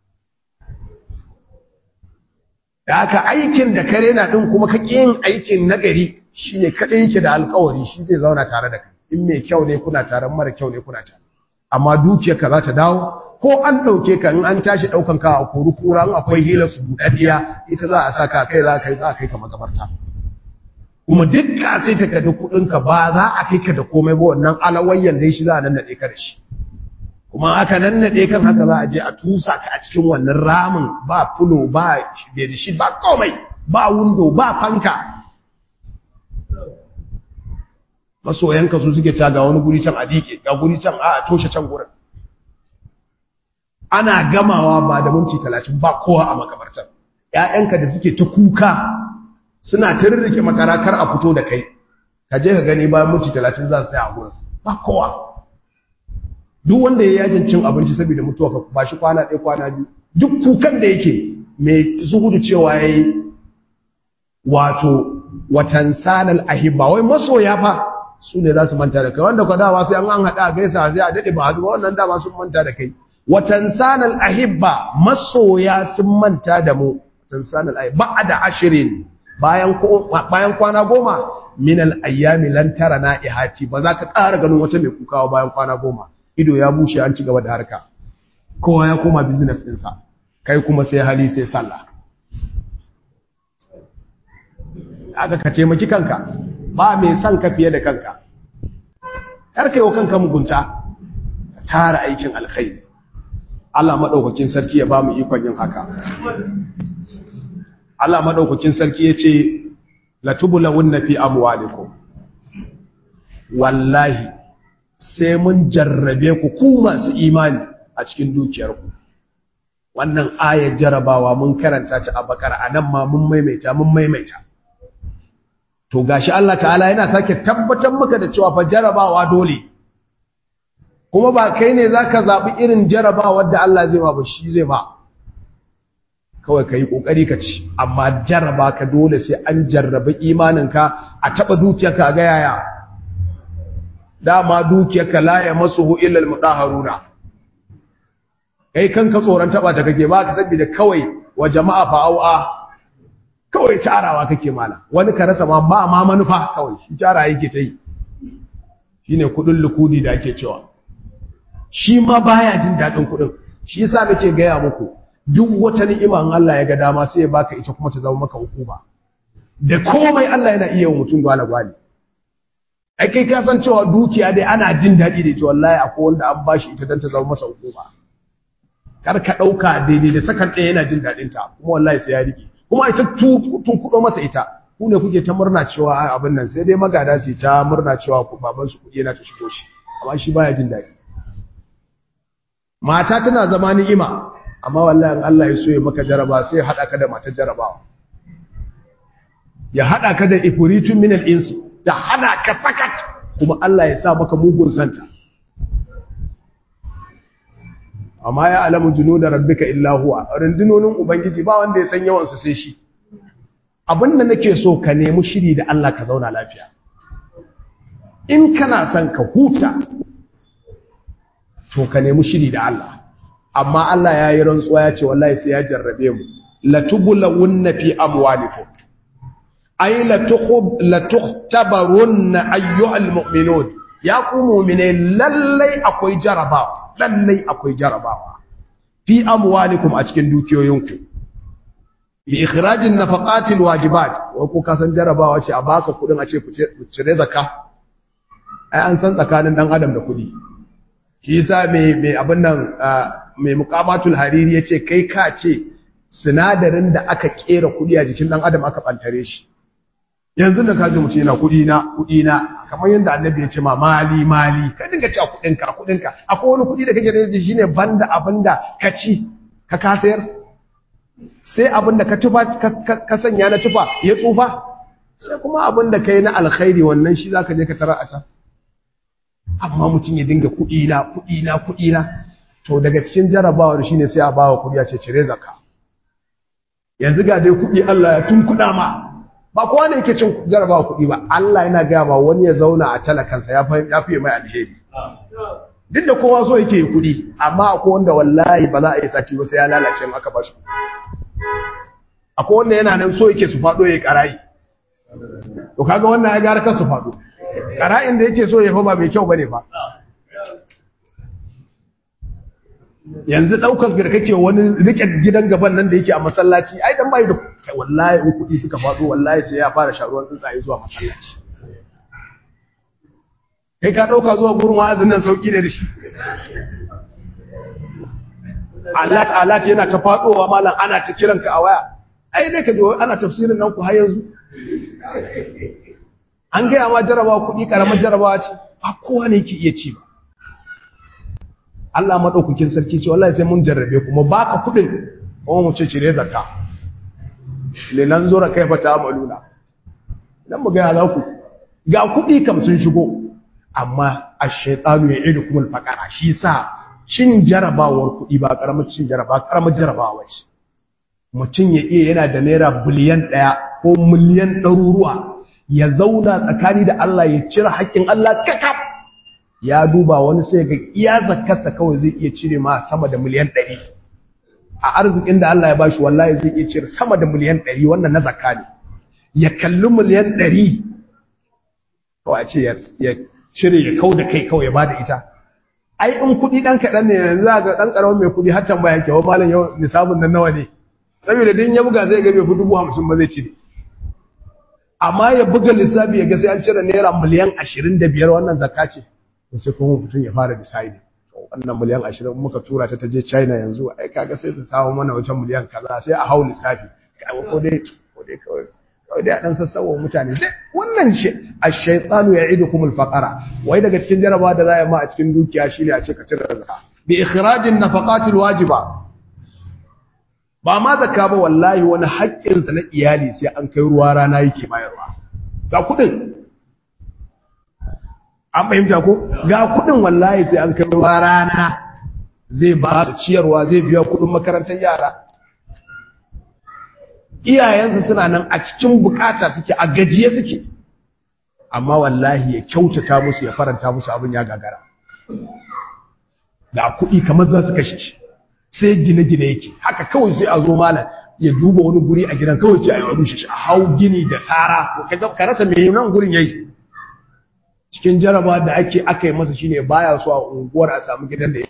da aka aikin da kare na din kuma ka yin aikin nagari shine kadai yake da alƙawari shi zai zauna tare da kai in mai kyau ne kuna tare mara kyau ne kuna tare amma dukiyarka za ta dawo ko an ɗauke ka in an tashi ɗaukan ka a kori kura in akwai hilar su buɗaɗɗiya ita za a saka kai za ka yi za a kai ka makabarta kuma duk ka sai ta kada kuɗinka ba za a kai ka da komai ba wannan alawayyan dai shi za a nannaɗe ka da shi kuma aka nannaɗe kan haka za a je a tusa ka a cikin wannan ramin ba fulo ba da shi ba komai ba wundo ba fanka masoyanka su suke ca ga wani guri can a dike ga guri can a toshe can gurin ana gamawa ba da minti talatin ba kowa a makabartar ‘ya'yanka da suke ta kuka suna ta rirrike makarakar a fito da kai ka je ka gani bayan minti talatin za su sai a gurin ba kowa duk wanda ya yajin cin abinci saboda mutuwa ka ba shi kwana ɗaya kwana biyu duk kukan da yake mai zuhudu cewa ya yi wato watan sanal ahibba wai masoya fa su ne za su manta da kai wanda kwa dawa sai an an haɗa a gaisa sai a daɗe ba haɗu ba wannan dama sun manta da kai watan sanal ahibba masoya sun manta da mu watan sanal ahibba ba da ashirin bayan bayan kwana goma min al ayyami lan tara na ihati ba za ka ƙara ganin wata mai kukawa bayan kwana goma ido ya bushe an ci gaba da harka kowa ya koma business ɗinsa kai kuma sai hali sai sallah aka ka taimaki kanka ba mai son ka fiye da kanka kar kai wa kanka mugunta tara aikin alkhairi Allah madaukakin sarki ya ba mu ikon yin haka Allah madaukakin sarki yace latubulawunna fi amwalikum wallahi sai mun jarrabe ku ku masu imani a cikin dukiyarku wannan ayar jarabawa mun karanta ta a bakara anan ma mun maimaita mun maimaita to gashi Allah ta'ala yana sake tabbatar maka da cewa fa jarabawa dole kuma ba kai ne zaka zabi irin jarabawar da Allah zai ba ba shi zai ba kawai kai kokari ka ci amma jaraba ka dole sai an jarrabi imaninka a taba dukiyarka ga yaya dama dukiyarka la ya masuhu illa almutahharuna kai kanka tsoron taba ta kake ba ka saboda kawai wa jama'a fa'au'a kawai tarawa kake mala wani ka rasa ma ba ma manufa kawai shi tara yake ta yi shine kudin lukudi da ake cewa shi ma baya jin dadin kudin shi yasa nake gaya muku duk wata ni'ima in Allah ya ga dama sai ya baka ita kuma ta zama maka hukuma da komai Allah yana iya wa mutum gwala gwali ai kai ka san cewa dukiya dai ana jin dadi da ita wallahi akwai wanda an bashi ita dan ta zama masa hukuma kar ka dauka daidai da sakan ɗaya yana jin dadin ta kuma wallahi sai ya rike kuma ita tun kudo masa ita ku ne kuke ta murna cewa abin nan sai dai magada su ta murna cewa ku baban su kuɗi yana ta shigo shi amma shi baya jin daɗi mata tana zama ni'ima amma wallahi in Allah ya so ya maka jaraba sai ya hada ka da matar jarabawa ya hada ka da ifritun min al-ins ta hada ka sakat kuma Allah ya sa maka mugun santa amma ya alamu junuda rabbika illa huwa rundunonin ubangiji ba wanda ya san yawan su sai shi abinda nake so ka nemi shiri da Allah ka zauna lafiya in kana son ka huta to ka nemi shiri da Allah amma Allah ya yi rantsuwa ya ce wallahi sai ya jarrabe mu latubulawunna fi amwalikum ay latukhtabarunna ayyuhal mu'minun ya ku mu'mine lallai akwai jarabawa lallai akwai jarabawa fi amwalikum a cikin dukiyoyinku bi ikhrajin nafaqatil wajibat wa ku kasan jarabawa ce a baka kudin a ce ku cire zakka ai an san tsakanin dan adam da kudi shi yasa mai mai abin nan mai muqamatul hariri yace kai ka ce sinadarin da aka kera kudi a jikin dan adam aka bantare shi yanzu da kaji mutum yana kudi na kudi na kamar yadda annabi ya ce ma mali mali ka dinga ci a kudinka a kudinka akwai wani kudi da kake da shi shine banda abinda ka ci ka kasayar sai abinda ka tufa ka sanya na tufa ya tsufa sai kuma abinda kai na alkhairi wannan shi zaka je ka tarar a can amma mutum ya dinga kudi na kudi na kudi na to daga cikin jarabawar shine sai a bawa kudi a ce cire zakka yanzu ga dai kudi Allah ya tunkuda ma ba kowa ne yake cin jarabawa kuɗi ba Allah yana gaya ba wani ya zauna a talakansa ya fiye mai alheri duk da kowa so yake yi kuɗi amma akwai wanda wallahi ba za a yi sati ba sai ya lalace maka ba shi akwai wanda yana nan so yake su faɗo ya ƙara'i to kaga wannan ya gara kan su faɗo ƙara'in da yake so ya fa ba mai kyau bane ba yanzu ɗaukar da kake wani rike gidan gaban nan da yake a masallaci ai dan bai da wallahi in kuɗi suka faɗo wallahi sai ya fara sharuwan tsuntsaye zuwa masallaci kai ka ɗauka zuwa gurin wa'azin nan sauki ne da shi Allah ta'ala ce yana ta faɗowa malam ana ta kiran ka a waya ai dai ka ji ana tafsirin nan ku har yanzu an gaya ma jarabawa kuɗi ƙaramar jarabawa ce ba kowa ne yake iya ci ba Allah maɗaukakin sarki ce wallahi sai mun jarrabe kuma baka kuɗin kuma mu ce cire zakka lilan zura kaifa ta'maluna dan mu ga za ku ga kuɗi kam sun shigo amma ash-shaytanu ya'idukum al-faqara shi sa cin jarabawar kuɗi ba karamar cin jaraba karamar jarabawa ce mutum ya iya yana da naira biliyan ɗaya ko miliyan ɗaruruwa ya zauna tsakani da Allah ya cire haƙƙin Allah kakaf ya duba wani sai ga iya zakarsa kawai zai iya cire ma sama da miliyan ɗari a arzikin da Allah ya bashi wallahi zai iya cire sama da miliyan ɗari wannan na zakka ne ya kalli miliyan ɗari kawai a ce ya cire ya kau da kai kawai ya ba da ita ai in kuɗi ɗan kaɗan ne yanzu ga ɗan ƙaramin mai kuɗi har tambaya ke wa malam yau nisabun nan nawa ne saboda din ya buga zai ga bai fi dubu hamsin ba zai cire amma ya buga lissafi ya ga sai an cire naira miliyan 25 wannan zakka ce sai kuma mutum ya fara decide wannan miliyan 20 muka tura ta je China yanzu ai kaga sai ta samu mana wajen miliyan kaza sai a hau lissafi ko dai ko dai kawai kawai dai a dan sassawa mutane sai wannan shi ash-shaytanu ya'idukum al-faqara wai daga cikin jarabawa da za a ma a cikin dukiya shine a ce ka cire zakka bi ikhrajin nafaqat al-wajiba ba ma zakka ba wallahi wani haƙƙin sa na iyali sai an kai ruwa rana yake bayarwa ga kudin an fahimta ko ga kudin wallahi sai an kai ruwa rana zai ba su ciyarwa zai biya kudin makarantar yara iyayensa suna nan a cikin bukata suke a gajiye suke amma wallahi ya kyautata musu ya faranta musu abin ya gagara da kuɗi kamar za su kashe shi sai gine-gine yake haka kawai sai a zo malam ya duba wani guri a gidan kawai ce a yi rushe shi a hau gini da tsara ka rasa mai nan gurin yayi cikin jaraba da ake aka yi masa shine baya so a unguwar a samu gidan da ya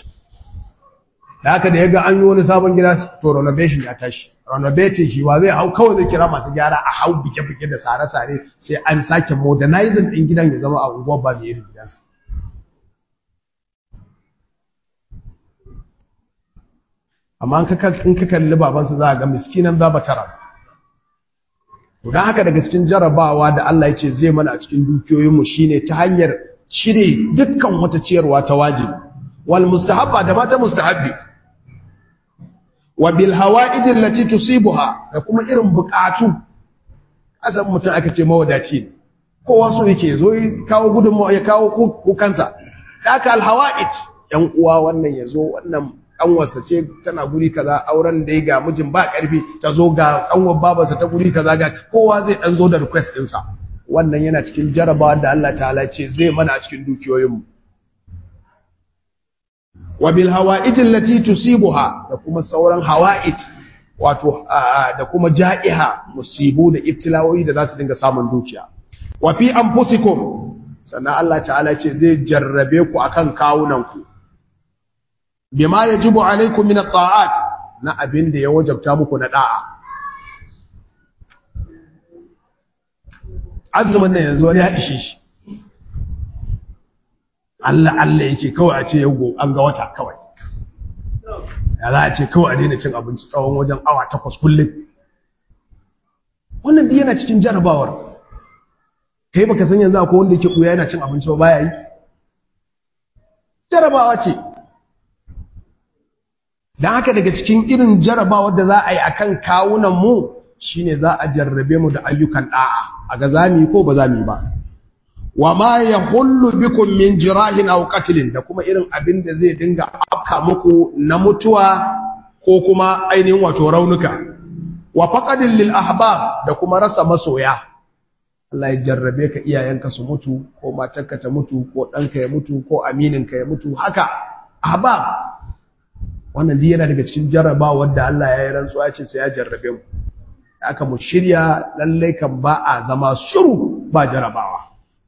da haka da ya ga an yi wani sabon gida to renovation ya tashi renovating shi wa zai hau kawai zai kira masu gyara a hau bike-bike da sare-sare sai an sake modernizing ɗin gidan ya zama a unguwar ba mai irin gidansa amma in ka kalli babansa za a ga miskinan za ba tara don haka daga cikin jarabawa da Allah ya ce zai mana a cikin dukiyoyinmu shine ta hanyar cire dukkan wata ciyarwa ta wajibi wal mustahabba da mata mustahabbi wa bil hawa'ij allati tusibuha da kuma irin bukatu asan mutum aka ce mawadaci ne kowa so yake zo ya kawo gudunmawa ya kawo kukansa haka al hawa'ij yan uwa wannan yazo wannan kanwarsa ce tana guri kaza auren da ga mijin ba karfi ta zo ga kanwar babarsa ta guri kaza ga kowa zai dan zo da request ɗinsa wannan yana cikin jarabawa da Allah ta'ala ce zai mana a cikin dukiyoyinmu wa bil hawa'ij allati tusibuha da kuma sauran hawa'ij wato da kuma ja'iha musibu da ibtilawoyi da zasu dinga samun dukiya wa fi anfusikum sannan Allah ta'ala ce zai jarrabe ku akan kawunan ku bima yajibu alaikum min at-ta'at na abin da ya wajabta muku na da'a azumin nan yanzu wani ya ishe shi Allah Allah yake kawai a ce yau an ga wata kawai ya za a ce kawai a daina cin abinci tsawon wajen awa takwas kullum wannan duk yana cikin jarabawar kai baka san yanzu akwai wanda yake kuya yana cin abinci ba baya yi jarabawa ce dan haka daga cikin irin jarabawar da za a yi akan kawunan mu shine za a jarrabe mu da ayyukan da'a a ga zami ko ba zami ba wa ma yahullu bikum min jirahin aw qatlin da kuma irin abin da zai dinga afka muku na mutuwa ko kuma ainihin wato raunuka wa faqadin lil ahbab da kuma rasa masoya Allah ya jarrabe ka iyayenka su mutu ko matarka ta mutu ko ɗanka ya mutu ko amininka ya mutu haka ahbab wannan duk yana daga cikin jarrabawar da Allah ya yi rantsuwa ce sai ya jarrabe mu aka mu shirya lallai kan ba a zama shiru ba jarabawa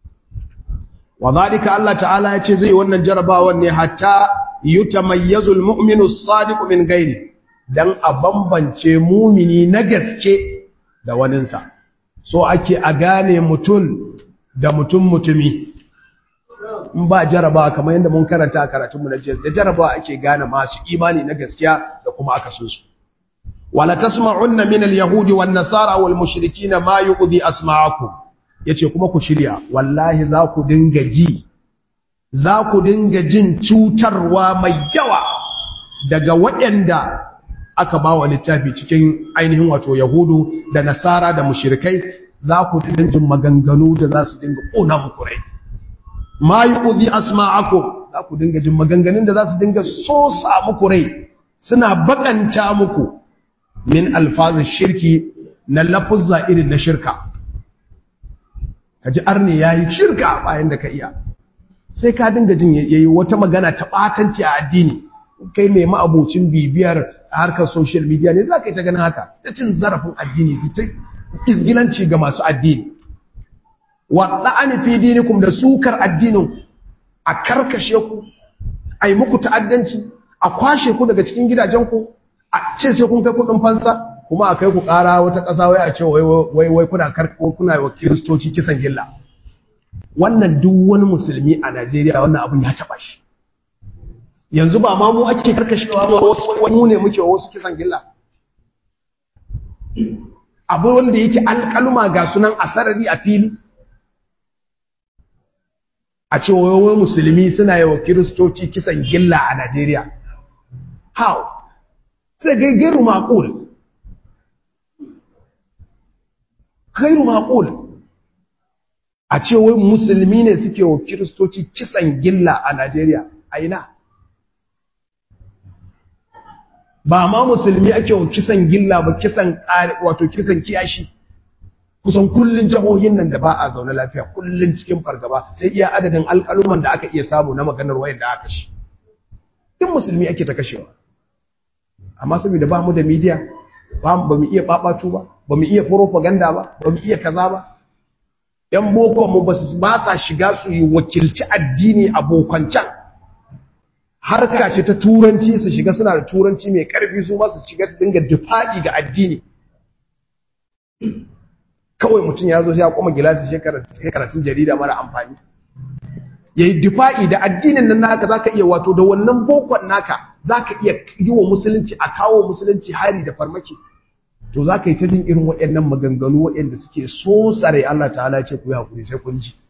wa zalika Allah ta'ala ya ce zai wannan jarabawan ne hatta yutamayyazu almu'minu as-sadiqu min ghairi dan a bambance mumini na gaske da waninsa so ake a gane mutun da mutum mutumi in ba jarabawa kamar yadda mun karanta a karatunmu na jiya da jarabawa ake gane masu imani na gaskiya da kuma akasin su wala tasma'unna min al-yahudi wan nasara wal mushrikina ma yu'dhi asma'akum yace kuma ku shirya wallahi za ku dinga ji za ku dinga jin cutarwa mai yawa daga waɗanda aka ba wa littafi cikin ainihin wato yahudu da nasara da mushrikai za ku dinga jin maganganu da za su dinga ƙona muku rai ma yu'dhi asma'akum za ku dinga jin maganganun da za su dinga sosa muku rai suna bakanta muku min alfazin shirki na lafuzza irin na shirka ka ji arne ya yi shirka bayan da ka iya sai ka dinga jin yayi wata magana ta batanci a addini kai mai ma'abocin bibiyar harkar social media ne za ka yi ta ganin haka ta cin zarafin addini su ta izgilanci ga masu addini wa la'ani fi dinikum da sukar addinin a karkashe ku a yi muku ta'addanci a kwashe ku daga cikin gidajenku a ce sai kun kai kudin fansa kuma a kai ku ƙara wata ƙasa wai a ce wai wai kuna karko kuna wa kiristoci kisan gilla wannan duk wani musulmi a Najeriya wannan abun ya taɓa shi yanzu ba ma mu ake karkashewa ba wasu mu ne muke wasu kisan gilla abu wanda yake alƙaluma ga sunan a sarari a fili a ce wai musulmi suna yi wa kiristoci kisan gilla a Najeriya how sai gai gairu maƙul gairu maƙul a ce wai musulmi ne suke wa kiristoci kisan gilla a Najeriya a ina ba ma musulmi ake wa kisan gilla ba kisan wato kisan kiyashi kusan kullun jihohin nan da ba a zaune lafiya kullun cikin fargaba sai iya adadin alƙaluman da aka iya samu na maganar wayar da aka shi duk musulmi ake ta kashewa amma saboda ba mu da media ba mu iya babatu ba ba mu iya propaganda ba ba mu iya kaza ba yan boko mu ba sa shiga su yi wakilci addini abokancan harka ce ta turanci su shiga suna da turanci mai karfi su ma su shiga su dinga dufaɗi ga addini kawai mutum ya zo ya kuma gilasi shi karatun jarida mara amfani ya yi dufa'i da addinin nan naka za ka iya wato da wannan bokon naka za ka iya yi wa musulunci a kawo musulunci hari da farmaki to za ka yi ta jin irin waɗannan maganganu waɗanda suke so tsare Allah ta'ala ce ku yi haƙuri sai kun ji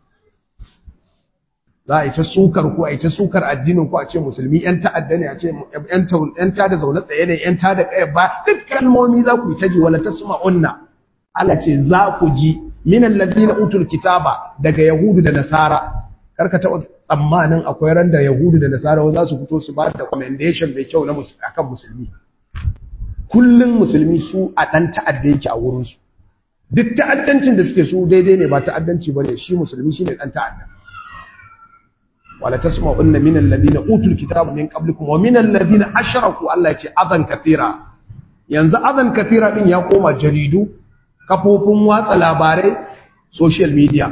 za a yi ta sukar ku a yi ta sukar addinin ku a ce musulmi ‘yan ta'adda ne a ce ‘yan ta da zaune tsaye ne ‘yan ta da ƙaya ba duk kalmomi za ku yi ta ji wala ta suma unna Allah ce za ku ji minan ladina utul kitaba daga yahudu da nasara karka taɓa tsammanin akwai ran da yahudu da nasara za su fito su ba da commendation mai kyau na akan musulmi kullum musulmi su a ɗan ta'adda yake a wurinsu duk ta'addancin da suke su daidai ne ba ta'addanci ba ne shi musulmi shi ne ɗan ta'adda wala tasma'unna min alladhina utul kitaba min qablikum wa min alladhina ashraku Allah ya ce adan kathira yanzu adan kathira din ya koma jaridu kafofin watsa labarai social media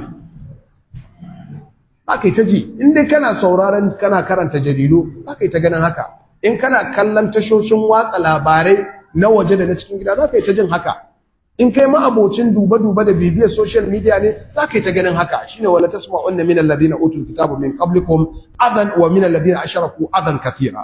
akai ta ji in dai kana sauraron kana karanta jaridu akai ta ganin haka in kana kallon tashoshin watsa labarai na waje da na cikin gida za ka yi ta jin haka in kai ma'abocin duba-duba da bibiyar social media ne za ka yi ta ganin haka shine wala tasma'unna min alladhina utul kitaba min qablikum adan wa min alladhina ashraku adan kathira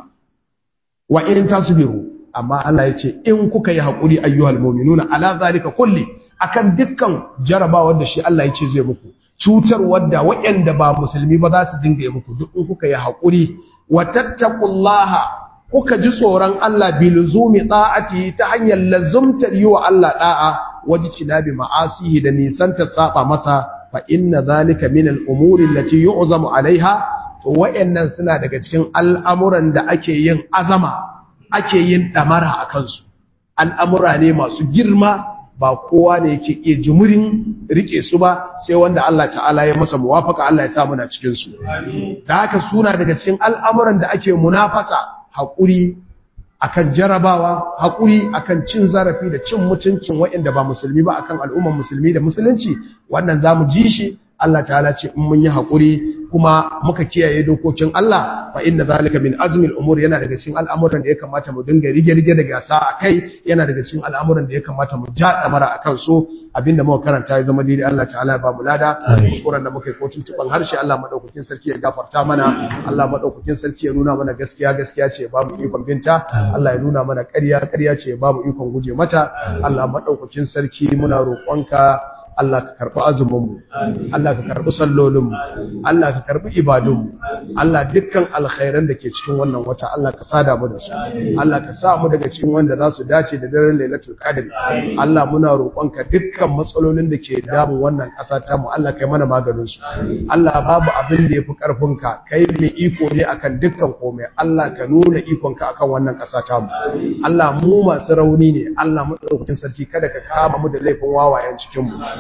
wa in tasbiru amma Allah ya ce in kuka yi hakuri ayyuhal mu'minuna ala zalika kulli akan dukkan jarabawar da shi Allah ya ce zai muku cutar wadda waɗanda ba musulmi ba za su dinga yi muku duk in kuka yi hakuri wa tattaqullaha kuka ji tsoron Allah biluzumi ta'ati ta hanyar lazumtar yi wa Allah da'a waji cinabi ma'asihi da nisanta saba masa fa inna zalika min al-umuri allati yu'zamu alaiha to wayannan suna daga cikin al'amuran da ake yin azama ake yin damara a kansu al'amura ne masu girma ba kowa ne yake iya jimurin rike su ba sai wanda Allah ta'ala ya masa muwafaka Allah ya sa muna cikin su da haka suna daga cikin al'amuran da ake munafasa haƙuri akan jarabawa haƙuri akan cin zarafi da cin mutuncin waɗanda ba musulmi ba akan al'umman musulmi da musulunci wannan zamu ji shi Allah ta'ala ce in mun yi haƙuri kuma muka kiyaye dokokin Allah fa inna zalika min azmil umur yana daga cikin al'amuran da ya kamata mu dinga rige-rige da gasa a kai yana daga cikin al'amuran da ya kamata mu ja damara akan so abinda muka karanta ya zama daidai Allah ta'ala ya ba mu lada kuskuren da muka yi ko tuntuban harshe Allah madaukakin sarki ya gafarta mana Allah madaukakin sarki ya nuna mana gaskiya gaskiya ce ya ba mu ikon binta Allah ya nuna mana ƙarya ƙarya ce ya ba mu ikon guje mata Allah madaukakin sarki muna roƙonka Allah ka karɓi azuminmu, Allah ka karɓi sallolinmu, Allah ka karɓi ibadunmu, Allah dukkan alkhairan da ke cikin wannan wata Allah ka sada mu da su, Allah ka sa mu daga cikin wanda za su dace da daren lailatul qadr. Allah muna roƙonka dukkan matsalolin da ke damun wannan ƙasa ta mu Allah kai mana maganin su. Allah babu abin da yafi ƙarfinka, kai mai iko ne akan dukkan komai. Allah ka nuna ikonka akan wannan ƙasa ta mu. Allah mu masu rauni ne, Allah mu sarki kada ka kama mu da laifin wawayen cikin mu.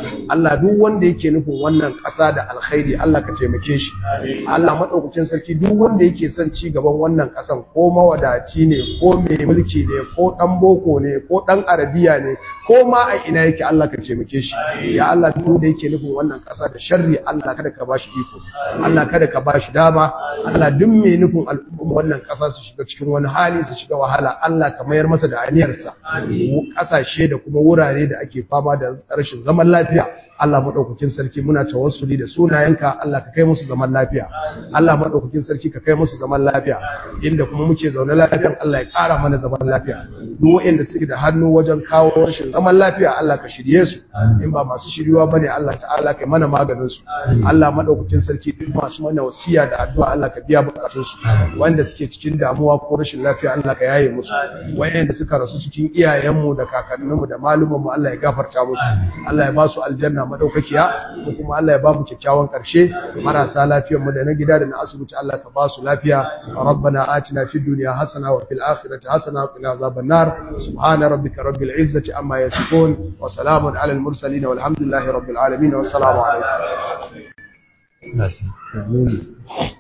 Allah duk wanda yake nufin wannan ƙasa da alkhairi Allah ka taimake shi Allah madaukakin sarki duk wanda yake son ci gaban wannan ƙasan ko mawadaci ne ko mai mulki ne ko dan boko ne ko dan arabiya ne ko ma a ina yake Allah ka taimake shi ya Allah duk wanda yake nufin wannan ƙasa da sharri Allah kada ka bashi iko Allah kada ka bashi dama Allah duk mai nufin al'umma wannan ƙasa su shiga cikin wani hali su shiga wahala Allah ka mayar masa da aniyarsa ƙasashe da kuma wurare da ake fama da rashin zaman lafiya Allah maɗaukakin sarki muna tawassuli da sunayenka Allah ka kai musu zaman lafiya Allah maɗaukakin sarki ka kai musu zaman lafiya inda kuma muke zaune lafiyan Allah ya ƙara mana zaman lafiya duk waɗanda suke da hannu wajen kawo rashin zaman lafiya Allah ka shirye su in ba masu shiryuwa bane Allah ta'ala kai mana maganin su Allah maɗaukakin sarki duk masu mana wasiya da addu'a Allah ka biya bukatun su wanda suke cikin damuwa ko rashin lafiya Allah ka yaye musu wayanda suka rasu cikin iyayenmu da kakanninmu da malumanmu Allah ya gafarta musu Allah ya ba su aljanna madaukakiya ko kuma Allah ya ba mu kyakkyawan karshe marasa lafiyar mu da na gida da na asibiti Allah ka ba su lafiya rabbana atina fid dunya hasana wa fil akhirati hasana wa qina azaban nar subhana rabbika rabbil izzati amma yasifun wa salamun alal mursalin walhamdulillahi rabbil alamin wassalamu alaikum Amin.